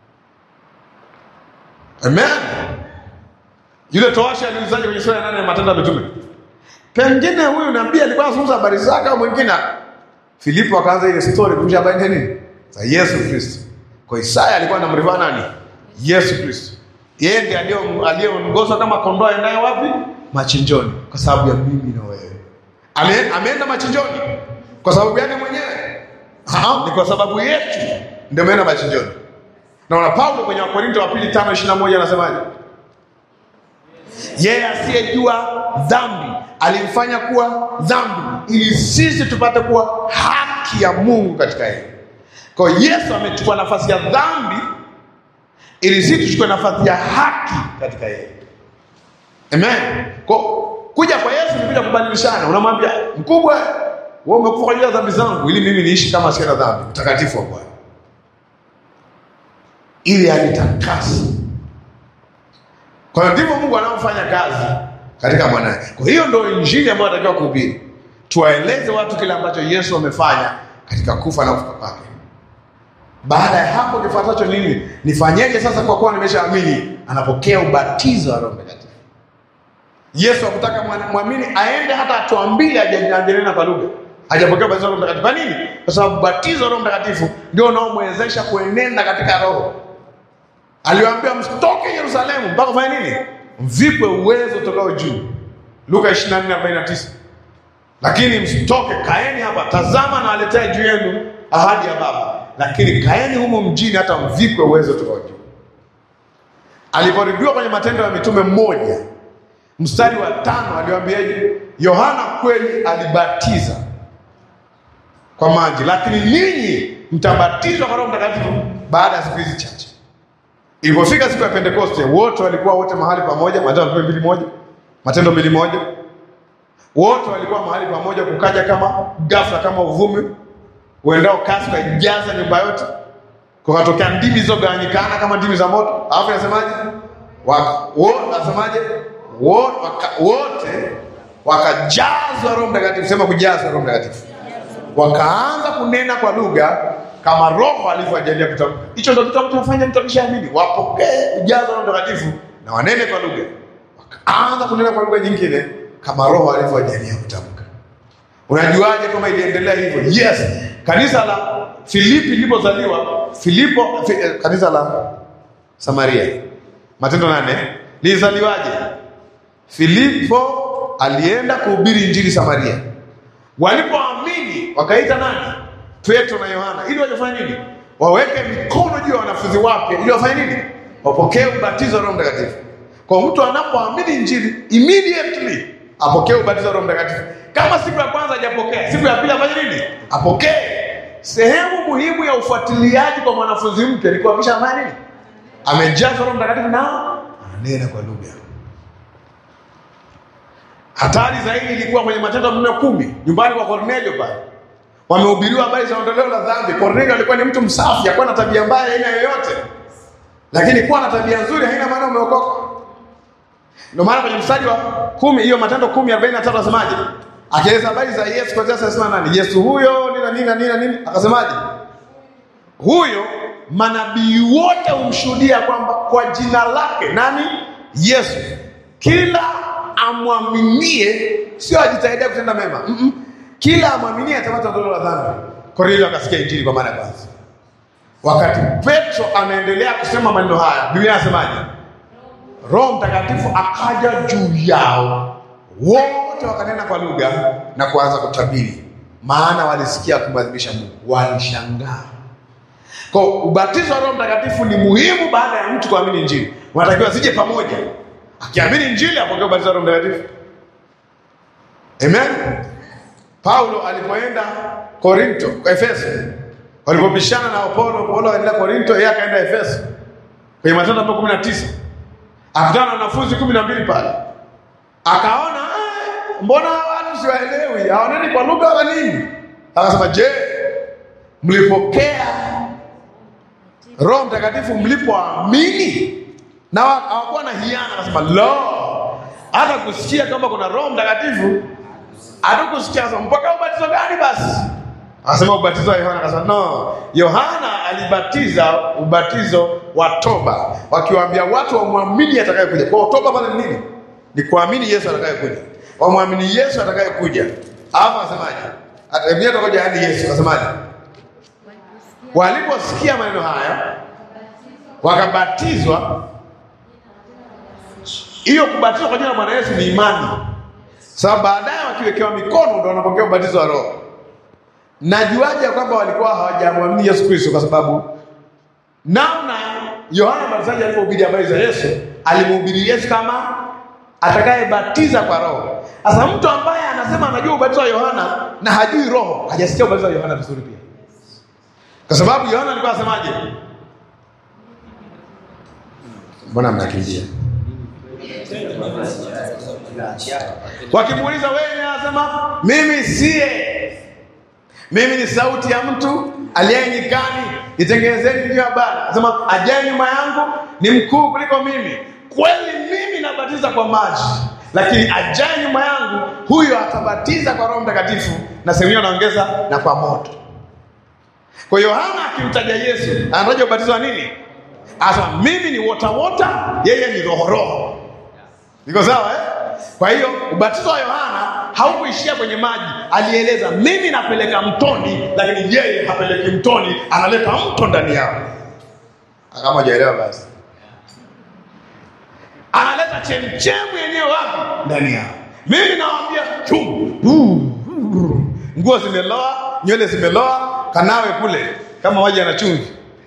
Amen. Yule towashi aliuzaje kwenye sura ya nane ya Matendo ya Mitume? Pengine huyu nabii alikuwa anazungumza habari zake au mwingine. Filipo akaanza ile story kuja habari nini? Za Yesu Kristo. Kwa Isaya alikuwa anamrivaa nani? Yesu Kristo. Yeye ndiye aliyo- aliyeongozwa kama kondoo aendaye wapi? Machinjoni, kwa sababu ya mimi na wewe. Ame, ameenda machinjoni kwa sababu yake mwenyewe? Ah, ni kwa sababu yetu ndio ameenda machinjoni. Naona Paulo kwenye Wakorinto wa pili tano ishirini na moja anasemaje? Yeye asiyejua dhambi alimfanya kuwa dhambi ili sisi tupate kuwa haki ya Mungu katika yeye. Kwa hiyo Yesu amechukua nafasi ya dhambi ili sisi tuchukue nafasi ya haki katika yeye. Amen. Kwa kuja kwa Yesu ni kuja kubadilishana. Unamwambia mkubwa, wewe umekufa kwa ajili ya dhambi zangu ili mimi niishi kama sina dhambi, mtakatifu wa Bwana, ili anitakase. Kwa hiyo ndivyo Mungu anaofanya kazi katika mwanae. Kwa hiyo ndio injili ambayo anatakiwa kuhubiri, tuwaeleze watu kile ambacho Yesu amefanya katika kufa na kufuka kwake. Baada ya hapo kifuatacho nini? Nifanyeje sasa kwa kuwa nimeshaamini? Anapokea ubatizo wa Roho Mtakatifu. Yesu hakutaka mwana- mwamini aende hata hatua mbili haja- hajanena kwa lugha, hajapokea ubatizo wa Roho Mtakatifu. Kwa nini? Kwa sababu ubatizo wa Roho Mtakatifu ndio unaomwezesha kuenenda katika Roho. Aliwaambia msitoke Yerusalemu mpaka ufanye nini? Mvikwe uwezo utokao juu. Luka 24:49. Lakini msitoke, kaeni hapa, tazama na aletea juu yenu ahadi ya Baba, lakini kaeni humo mjini hata mvikwe uwezo utokao juu. Aliporudiwa kwenye Matendo ya Mitume mmoja mstari wa tano aliwaambiaje? Yohana kweli alibatiza kwa maji, lakini ninyi mtabatizwa kwa Roho Mtakatifu baada ya siku hizi chache. Ilipofika siku ya Pentekoste, wote walikuwa wote mahali pamoja. Matendo ya Mitume mbili moja, Matendo mbili moja, wote walikuwa mahali pamoja, kukaja kama ghafla, kama uvumi uendao kasi ukaijaza nyumba yote, kukatokea ndimi zilizogawanyikana kama ndimi za moto. Alafu inasemaje? Waka- wo- Nasemaje? Wo- waka- Wote wakajazwa Roho Mtakatifu. Sema kujazwa Roho Mtakatifu wakaanza kunena kwa lugha kama Roho alivyoajalia kutamka. Hicho ndio kitu ambacho kinafanya mtu akishaamini wapokee ujazo wa Roho Mtakatifu na wanene kwa lugha, wakaanza kunena kwa lugha nyingine kama Roho alivyoajalia kutamka. Unajuaje kama iliendelea hivyo? Yes, kanisa la Filipi lilipozaliwa, Filipo fi, eh, kanisa la Samaria, Matendo nane lilizaliwaje? Filipo alienda kuhubiri injili Samaria. Walipoamini wakaita nani? Petro na Yohana, ili wajafanya nini? Waweke mikono juu ya wanafunzi wapya, ili wafanye nini? Wapokee ubatizo wa Roho Mtakatifu. Kwa mtu anapoamini injili immediately apokee ubatizo wa Roho Mtakatifu. Kama siku ya kwanza hajapokea, siku ya pili afanye nini? Apokee. Sehemu muhimu ya ufuatiliaji kwa mwanafunzi mpya ni kuhakikisha amani nini? Amejazwa Roho Mtakatifu na ananena kwa lugha. Hatari zaidi ilikuwa kwenye Matendo ya Mitume kumi, nyumbani kwa Kornelio pale. Wamehubiriwa habari za ondoleo la dhambi. Kornelio alikuwa ni mtu msafi, hakuwa na tabia mbaya aina yoyote, lakini kuwa na tabia nzuri haina maana umeokoka. Ndio maana kwenye mstari wa kumi hiyo Matendo kumi arobaini na tatu asemaje? Akieleza habari za Yesu kuanzia thelathini na nane Yesu huyo nini na nini na nini na nini, akasemaje? Huyo manabii wote humshuhudia kwamba kwa jina lake nani? Yesu, kila amwaminie, sio ajitahidi kutenda mema mm -mm. Kila amwaminie atapata ondoleo la dhambi. Kornelio akasikia injili kwa mara ya kwanza. Wakati Petro anaendelea kusema maneno haya, Biblia inasemaje? Roho Mtakatifu akaja juu yao wote, wakanena kwa lugha na kuanza kutabiri, maana walisikia kumwadhimisha Mungu. Walishangaa. Kwa ubatizo wa Roho Mtakatifu ni muhimu baada ya mtu kuamini Injili, wanatakiwa zije pamoja. Akiamini Injili apokee ubatizo wa Roho Mtakatifu. Amen. Paulo alipoenda Korinto, kwa Efeso, walipopishana na Apolo, Paulo akaenda Korinto, yeye akaenda Efeso. Kwenye Matendo hapo 19. Akutana na wanafunzi kumi na mbili pale. Akaona "Eh, mbona watu siwaelewi, hawaneni kwa lugha wala nini? Akasema, "Je, mlipokea Roho Mtakatifu mlipoamini?" Na wa- hawakuwa na hiana, akasema, "Lo, hata kusikia kwamba kuna Roho Mtakatifu hatukusikia sasa mpaka ubatizo gani basi? Akasema ubatizo wa Yohana. Akasema no, Yohana alibatiza ubatizo wa toba, wakiwaambia watu wamwamini atakayekuja. Kwa hiyo toba pale ni nini? Ni kuamini Yesu atakayekuja, wamwamini Yesu atakayekuja. Hapo asemaje? Biblia itakoja hadi Yesu asemaje? Waliposikia maneno haya wakabatizwa. Hiyo kubatizwa kwa jina la Bwana Yesu ni imani sababu baadaye wakiwekewa mikono ndo wanapokea ubatizo wa Roho. Najuaje ya kwamba walikuwa hawajamwamini Yesu Kristo? Kwa sababu naona Yohana Mbatizaji alipohubiri habari za Yesu alimhubiri Yesu kama atakayebatiza kwa Roho. Sasa mtu ambaye anasema anajua ubatizo wa Yohana na hajui Roho hajasikia ubatizo wa Yohana vizuri pia, kwa sababu Yohana alikuwa asemaje? Mbona mnakimbia? Wakimuuliza wewe, anasema mimi siye, mimi ni sauti ya mtu aliye nyikani, nitengenezeni njia ya Bwana. Anasema ajaye nyuma yangu ni mkuu kuliko mimi. Kweli mimi nabatiza kwa maji, lakini ajaye nyuma yangu huyo atabatiza kwa Roho Mtakatifu, na sehemu hiyo anaongeza na kwa moto. Kwa hiyo Yohana akimtaja Yesu anataja ubatizo wa nini? Anasema mimi ni wota wota, yeye ni roho roho. Iko sawa eh? Kwa hiyo ubatizo wa Yohana haukuishia kwenye maji. Alieleza mimi napeleka mtoni, lakini yeye hapeleki mtoni, analeta mto ndani yao. Kama hujaelewa basi, analeta chemchemu yenyewe wapi? Ndani yao. Mimi nawaambia chum, nguo zimeloa, nywele zimeloa, kanawe kule kama maji yana chumvi.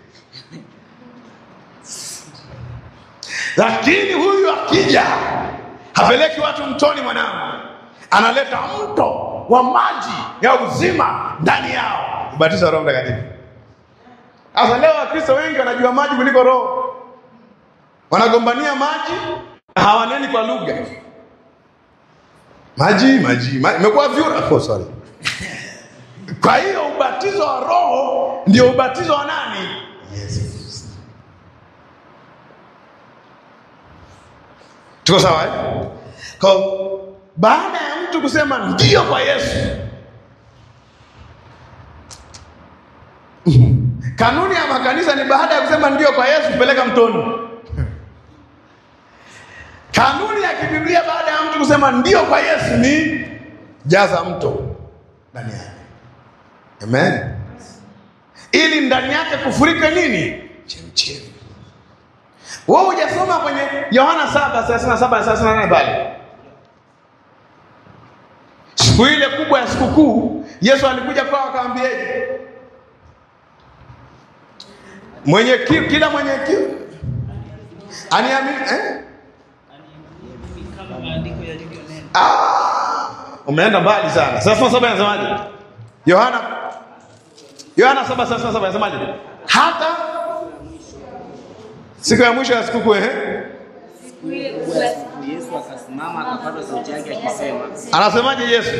Lakini huyu akija hapeleki watu mtoni, mwanangu, analeta mto wa maji ya uzima ndani yao, ubatizo wa Roho Mtakatifu. Sasa leo Wakristo wengi wanajua maji kuliko Roho, wanagombania maji na hawaneni kwa lugha. Maji maji maji, imekuwa vyura. Oh, sorry. Kwa hiyo ubatizo wa Roho ndio ubatizo wa nani? Yesu. Tuko sawa eh? Kwa baada ya mtu kusema ndio kwa Yesu, kanuni ya makanisa ni baada ya kusema ndio kwa Yesu peleka mtoni. Kanuni ya kibiblia baada ya mtu kusema ndio kwa Yesu ni jaza mto ndani yake. Amen. Ili ndani yake kufurike nini? Chemchemi. Wewe hujasoma kwenye Yohana 7:37 na 38 pale. Siku ile kubwa ya sikukuu, Yesu alikuja kwao akawaambieje? Mwenye kiu, kila mwenye kiu aniamini eh? kama maandiko yalivyonena. Ah, umeenda mbali sana. Sasa saba inasemaje? Yohana Yohana 7:37 inasemaje? Hata siku ya mwisho ya sikukuu eh? Siku ile kubwa ya siku, Yesu akasimama akapaza sauti yake akisema, Anasemaje Yesu?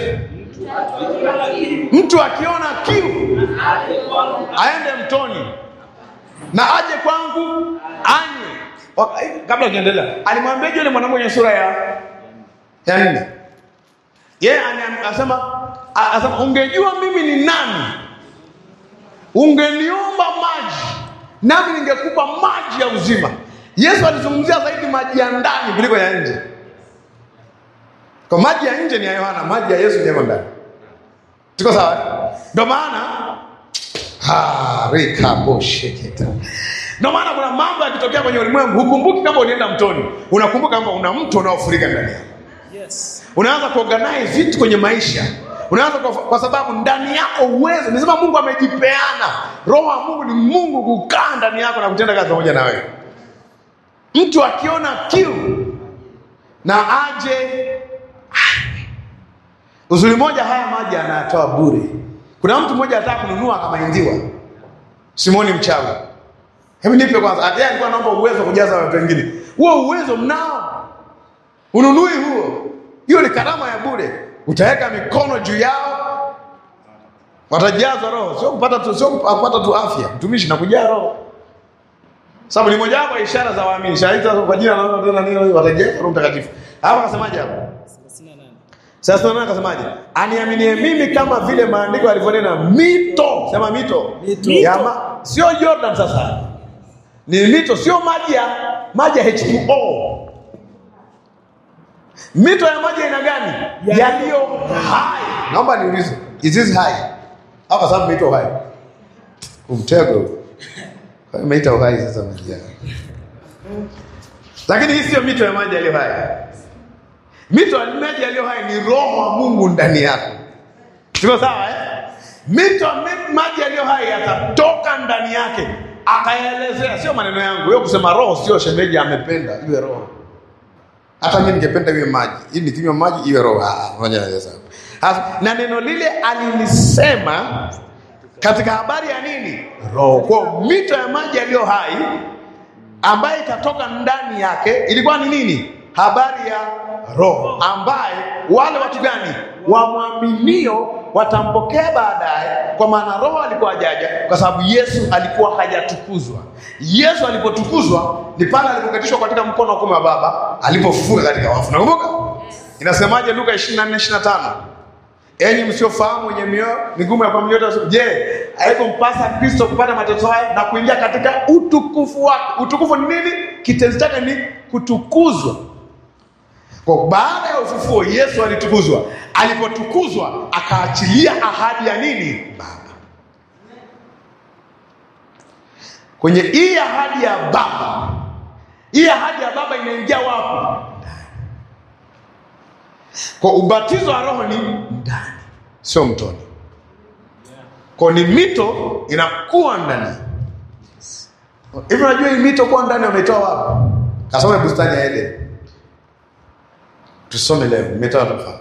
mtu akiona Mtu kiu, akiona kiu aje kwangu aende mtoni na aje kwangu anywe. Waka- eh, Kabla ukiendelea, alimwambia yule mwanamke kwenye sura ya ya nne, yeye ana- anasema a- anasema ungejua mimi ni nani, ungeniomba maji nami ningekupa maji ya uzima. Yesu alizungumzia zaidi maji ya ndani kuliko ya nje. Kwa maji ya nje ni ya Yohana, maji ya Yesu ni yako ndani. Tuko sawa? eh? Ndio maana Ah, rikabosheketa. Ndio maana kuna mambo yakitokea kwenye ulimwengu hukumbuki kama ulienda mtoni, unakumbuka kwamba una mto unaofurika ndani yako. Yes. Unaanza kuorganize vitu kwenye maisha, unaanza kwa, kwa sababu ndani yako uwezo. Nisema Mungu amejipeana, roho wa Mungu ni Mungu kukaa ndani yako na kutenda kazi pamoja na wewe. Mtu akiona kiu na aje anywe. Uzuri moja, haya maji anayatoa bure. Kuna mtu mmoja anataka kununua akamaindiwa, Simoni mchawi. Hebu nipe kwanza, yeye alikuwa anaomba uwezo wa kujaza watu wengine. Huo uwezo mnao, ununui huo. Hiyo ni karama ya bure. Utaweka mikono juu yao, watajazwa roho, sio kupata tu, sio kupata tu afya, mtumishi na kujaa roho sababu ni moja wapo ya ishara za waamini. Shahidi kwa jina la Mungu tena nini watajazwa Roho Mtakatifu. Hapa akasemaje hapo? 38. Sasa tunaona akasemaje? Aniaminie mimi kama vile maandiko yalivyonena mito. Sema mito. Mito. Ya ma, sio Jordan sasa. Ni mito sio maji ya maji ya H2O. Mito ya maji ya aina gani? Ya- Yaliyo hai. Naomba niulize, is this high? Au kwa sababu mito hai? Umtego. Kwa hiyo Imeita uhai sasa maji yake. Lakini hii sio mito ya maji yaliyo hai. Mito ya maji yaliyo hai ni roho wa Mungu ndani yako. Siko sawa eh? Mito ya mi- maji yaliyo hai yatatoka ndani yake. Akaelezea, sio maneno yangu. Wewe kusema roho sio shemeji amependa iwe roho. Hata mimi ningependa iwe maji. Hii nikinywa maji iwe roho. Ah, ngoja nieleze hapo. Hasa, Na neno lile alilisema katika habari ya nini? Roho. Kwa mito ya maji yaliyo hai ambaye itatoka ndani yake ilikuwa ni nini? Habari ya Roho ambaye wale watu gani wamwaminio watampokea baadaye, kwa maana Roho alikuwa hajaja, kwa sababu Yesu alikuwa hajatukuzwa. Yesu alipotukuzwa ni pale alipoketishwa katika mkono wa kuume wa Baba, alipofufuka katika wafu. Nakumbuka inasemaje? Luka 24 25 Enyi msiofahamu wenye mioyo migumu ya kuamini yote, je, haikumpasa Kristo kupata mateso haya na kuingia katika utukufu wake? Utukufu ni nini? Kitenzi chake ni kutukuzwa. Kwa baada ya ufufuo, Yesu alitukuzwa. Alipotukuzwa, akaachilia ahadi ya nini? Baba. Kwenye hii ahadi ya Baba, hii ahadi ya Baba inaingia wapi? Kwa ubatizo wa roho ni ndani, sio mtoni. Kwa ni mito inakuwa ndani. Hivi unajua hii mito kuwa ndani wametoa wapi? Kasome bustani ya Eden. Tusome leo, nimetoa tofauti.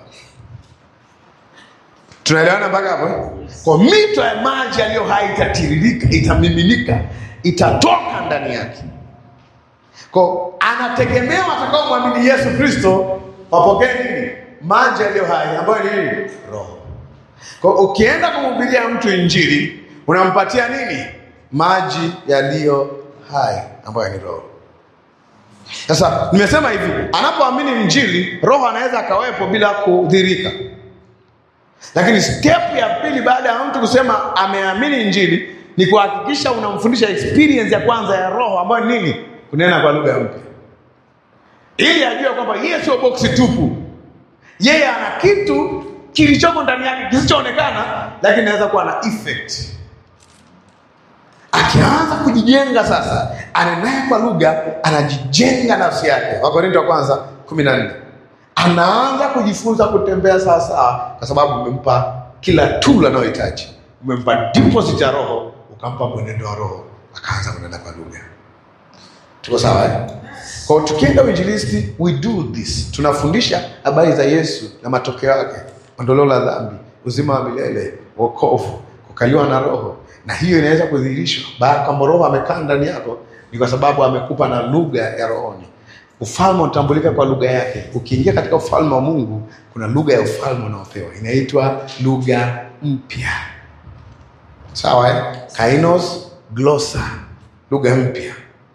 Tunaelewana mpaka hapo? eh? Kwa mito ya maji yaliyo hai itatiririka, itamiminika, itatoka ndani yake. Kwa anategemea watakao mwamini Yesu Kristo wapokee nini? Maji yaliyo hai ambayo ni nini? Roho. Kwa ukienda kumhubiria mtu injili, unampatia nini? Maji yaliyo hai ambayo ni roho. Sasa nimesema hivi, anapoamini injili, roho anaweza akawepo bila kudhirika. Lakini step ya pili baada ya mtu kusema ameamini injili ni kuhakikisha unamfundisha experience ya kwanza ya roho ambayo ni nini? Kunena kwa lugha mpya, ili ajue kwamba yeye sio boksi tupu, yeye ana kitu kilichoko ndani yake kisichoonekana, lakini inaweza kuwa na effect. Akianza kujijenga sasa, anenaye kwa lugha, anajijenga nafsi yake. Wakorinto wa kwanza kumi na nne anaanza kujifunza kutembea sawasawa, kwa sababu umempa kila tool anayohitaji. Umempa deposit ya roho, ukampa mwenendo wa roho, akaanza kunena kwa lugha. Tuko sawa eh? Kwa hiyo tukienda uinjilisti, we do this, tunafundisha habari za Yesu na matokeo yake, ondoleo la dhambi, uzima wa milele, wokovu, kukaliwa na Roho, na hiyo inaweza kudhihirishwa baada kama Roho amekaa ndani yako, ni kwa sababu amekupa na lugha ya rohoni. Ufalme unatambulika kwa lugha yake. Ukiingia katika ufalme wa Mungu, kuna lugha ya ufalme unaopewa, inaitwa lugha mpya. Sawa eh? Kainos glosa, lugha mpya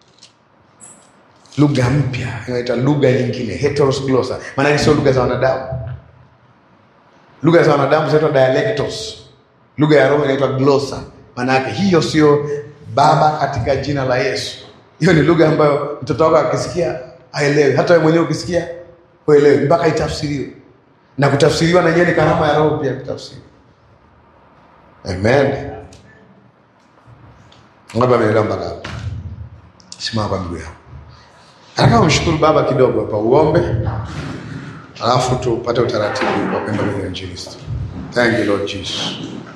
lugha mpya inaitwa lugha nyingine heteros glossa maanake sio lugha za wanadamu lugha za wanadamu zinaitwa dialectos lugha ya roho inaitwa glossa maanake hiyo sio baba katika jina la yesu hiyo ni lugha ambayo mtoto wako akisikia aelewi hata wewe mwenyewe ukisikia uelewi mpaka itafsiriwe na kutafsiriwa na yenyewe ni karama ya roho pia kutafsiri amen Ngapi ameelewa mpaka hapo? Simama kwa miguu yako. Nataka umshukuru Baba kidogo hapa, uombe, alafu tupate utaratibu wa kwenda kwenye injilisti. Thank you Lord Jesus.